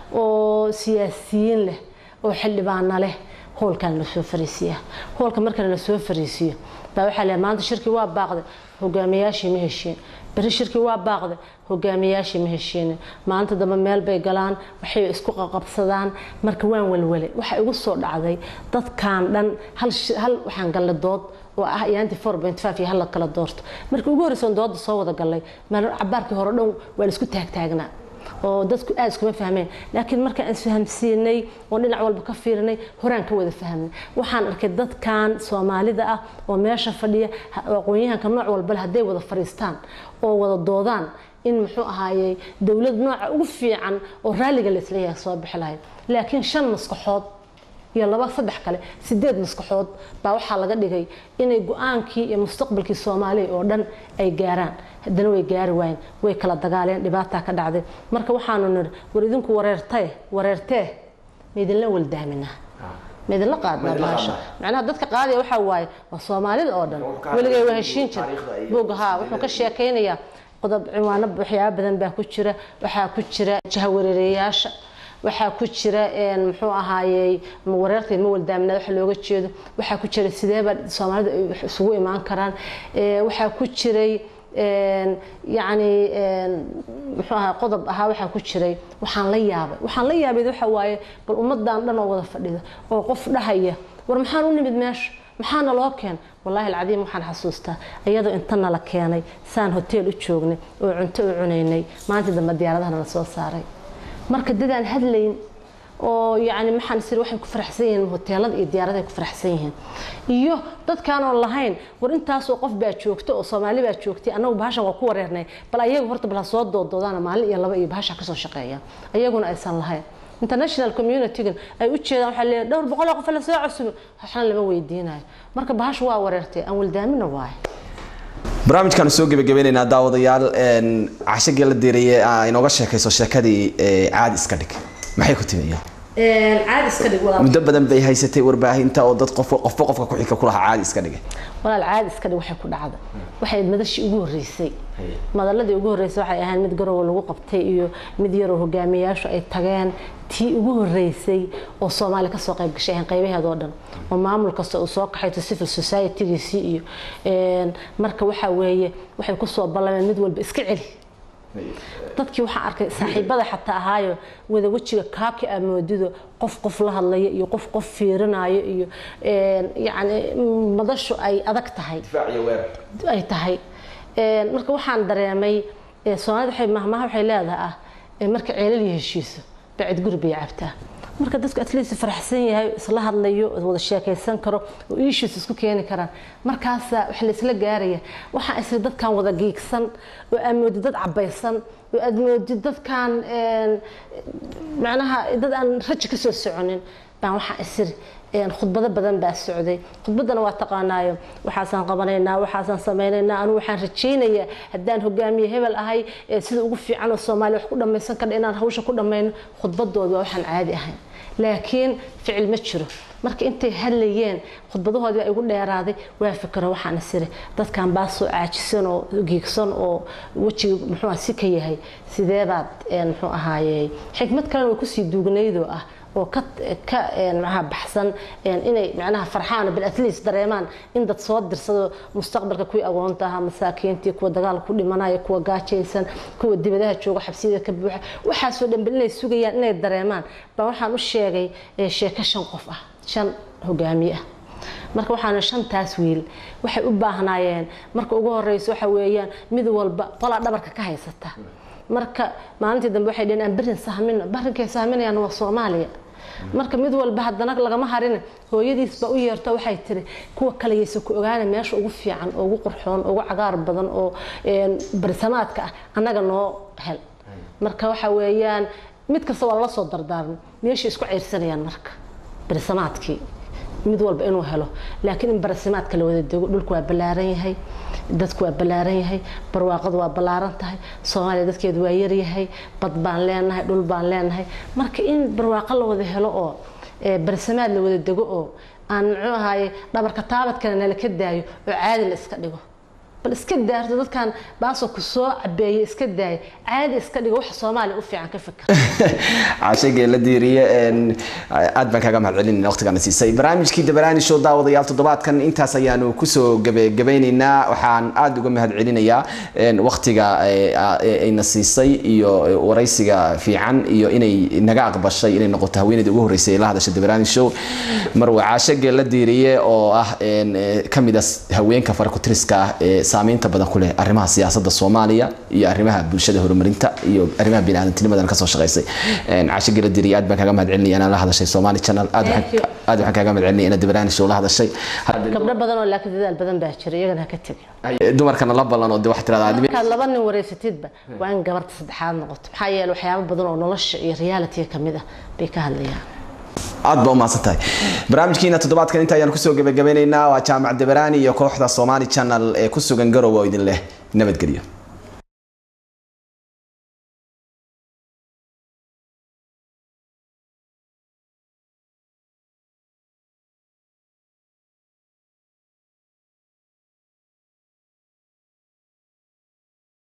oo siyaasiyiin leh oo xildhibaana leh hoolkan la soo fariisiya hoolka markana la soo fariisiyo baa waxaa leeyahay maanta shirkii waa baaqday hogaamiyaashii ma heshiin beri shirkii waa baaqday hogaamiyaashii ma heshiinin maanta dambe meel bay galaan waxay isku qaqabsadaan marka waan walwale waxa igu soo dhacday dadkan dhan hal hal waxaan galle dood oo ah yaanti four point five iyo hala kala doorto markii ugu horreysan dooda soo wada gallay meel cabaarkii hore dhan waa la isku taagtaagnaa oo dadku aad iskuma fahmeen laakiin markaan isfahamsiinay oo dhinac walba ka fiirinay horaan ka wada fahmnay waxaan arkay dadkan soomaalida ah oo meesha fadhiya aqoon-yahanka nooc walba leh hadday wada fadhiistaan oo wada doodaan in muxuu ahaayey dowlad nooca ugu fiican oo raalliga laisleeyahay soo bixi lahayd laakiin shan maskaxood iyo laba saddex kale sideed maskaxood baa waxaa laga dhigay inay go-aankii iyo mustaqbalkii soomaaliya oo dhan ay gaaraan haddana way gaari waayeen way kala dagaaleen dhibaataa ka dhacday marka waxaanu nidhi war idinku wareertee wareertee maidinla waldaaminaa maidinla qaadnaa baasha macnaha dadka qaadaya waxaa waaye waa soomaalida oo dhan weligay waa heshiin jir buugga haa wuxuu ka sheekaynayaa qodob ciwaano waxyaaba badan baa ku jira waxaa ku jira jahawareereyaasha waxaa ku jira muxuu ahaayey wareertay ma waldaaminaa waxa looga jeedo waxaa ku jira sideeba soomaalida ay isugu imaan karaan waxaa ku jiray yacni muxuu ahaa qodob ahaa waxaa ku jiray waxaan la yaabay waxaan la yaabay waxa waaye bal ummadan dhan oo wada fadhida oo qof dhahaya war maxaan u nimid meesha maxaana loo keen wallaahi alcadiim waxaan xasuustaa iyadoo inta nala keenay saan hoteel u joognay oo cunto u cunaynay maalintii dambe diyaaradahana la soo saaray marka dadaan hadlayn oo yani maxaan isir waxay ku faraxsan yihiin hoteelada iyo diyaaradahay ku faraxsan yihiin iyo dadkaanoon lahayn war intaasoo qof baa joogta oo soomaali baa joogtay annagu bahashan waa ku wareernay bal ayagu horta bal ha soo doodoodaana maalin iyo laba iyo bahasha kasoo shaqeeya ayaguna aysan lahayn international communitygan ay u jeedaan waxaa leeyahay dhowr boqoloo qof la soo cusub waxna lama weydiinayo marka bahasha waa wareertay aan waldaamina waaye barnaamijkaanu soo gebagabeynaynaa daawadayaal casho geella diiraye inooga sheekayso sheekadii caadi iska dhig maxay ku timi iyada caadi iska dhig walaal muddo badan bay haysatay warbaahinta oo dad qof qofba qofka ku xigka kulahaa caadi iska dhigay walaal caadi iska dhig waxay ku dhacda waxay madashii ugu horreysay madaladii ugu horreysay waxay ahayd mid garowa lagu qabtay iyo mid yaroo hogaamiyayaashu ay tageen tii ugu horreysay oo soomaali kasoo qayb gashay ahayn qaybaheeda oo dhan oo maamul kasta uu soo kaxayto civil society-giisii iyo marka waxaa weeye waxay kusoo ballameen mid walba iska celi dadkii waxaan arkay saaxiibada xataa ahaayo wada wejiga kaabki aa moodido qof qof la hadlaya iyo qof qof fiirinayo iyo yacni madashu ay adag tahay ay tahay marka waxaan dareemay soomaalida waxay mahmaha waxay leedahay ah marka ceelal iyo heshiiso bacid guri bay cabtaa marka dadku at least faraxsan yahay isla hadlayo wada sheekaysan karo oo issues isku keeni karaan markaasa wax la isla gaaraya waxaa isla dadkan wada giigsan oo aad moodi dad cabaysan oo aad moodi dadkan macnaha dad aan raji ka soo soconin baan waxaa isiri khudbado badan baa socday khudbadana waa taqaanaayo waxaasaan qabanaynaa waxaasaan samaynaynaa anigu waxaan rajaynayaa haddaan hogaamiye hebel ahay sida ugu fiican oo soomaaliya wax ku dhammaysan kardha inaan hawsha ku dhammayno khudbadooda waa waxaan caadi ahayn laakiin ficil ma jiro marka intay hadlayeen khudbadahoodii baa igu dheeraaday waa fikiro waxaan isiri dadkan baa soo caajisan oo giigsan oo wejiga muxuu si ka yahay sideebaad muxuu ahaaye xikmad kalena way kusii duugnaydoo ah oo ka ka macnaha baxsan inay macnaha farxaan bil at least dareemaan in dad soo dirsado mustaqbalka kuwii agoonta ahaa masaakiintii kuwa dagaalka ku dhimanaya kuwa gaajaysan kuwa dibadaha jooga xabsiyada ka buuxa waxaasoo dhan bal inay sugayaan inay dareemaan baa waxaan u sheegay sheeko shan qof ah shan hogaamiye ah marka waxaana shantaas wiil waxay u baahnaayeen marka ugu horeyso waxa weeyaan mid walba qolaa dhabarka ka haysata marka maalintii dambe waxay dhaheen aan berin sahmino barinkay sahminayaan waa soomaaliya marka mid walba haddana lagama harin hooyadiisba u yeerto waxay tiri kuwa kale yaysa ku ogaana meesha ugu fiican oo ugu qurxoon oo ugu cagaar badan oo barisamaadka ah annaga noo hel marka waxa weeyaan mid kasta waa lala soo dardaarmay meeshay isku ceyrsanayaan marka barisamaadkii mid walba inuu helo laakiin in barasimaadka la wada dego dhulku waa ballaaran yahay dadku waa ballaaran yahay barwaaqadu waa ballaaran tahay soomaaliya dadkeedu waa yaryahay bad baan leenahay dhul baan leenahay marka in barwaaqo la wada helo oo barisamaad la wada dego oo aan muxuu ahaye dhabarka taabadkana nala ka daayo oo caadi la iska dhigo bal iska daarto dadkan baasoo ku soo cabeeye iska daaya caadi iska dhigo waxa soomaaliya u fiican ka fikir cashagee la diiriye aad baan kaaga mahad celinayna waqtigaana siisay barnaamijkii dabaraani show daawadayaal toddobaadkan intaas ayaanu kusoo gabagabeynaynaa waxaan aad uga mahad celinayaa waqtiga ayna siisay iyo waraysiga fiican iyo inay naga aqbashay inay noqoto haweeneyda ugu horreysay ee la hadasha dabaraani show marwa caashagee la diiriye oo ah kamid a haweenka farakutiriska ah ee saameynta badan ku leh arrimaha siyaasadda soomaaliya iyo arrimaha bulshada horumarinta iyo arrimaha biniaadamtinimadan kasoo shaqaysay casho gela diriya aad baan kaaga mahad celinaya inaan la hadashay somali channel aad waxaan kaaga mahad celinaya inaad dabaraani show la hadashay gabdho badan oo laakiin dadaal badan baa jira iyagana ha ka tegin dumarkana la ballan oo de waxaa tirahdaa markaad laba nin wareysatidba waa in gabarta saddexaad noqoto maxaa yeele waxyaabo badan oo nolosha iyo realitiga kamid ah bay ka hadlayaan aad baa umahadsan tahay barnaamijkiina toddobaadkan inta ayaan kusoo gabagabeynaynaa waa jaamac dabaraani iyo kooxda somali channel ee ku sugan garowe oo idin leh nabadgelyo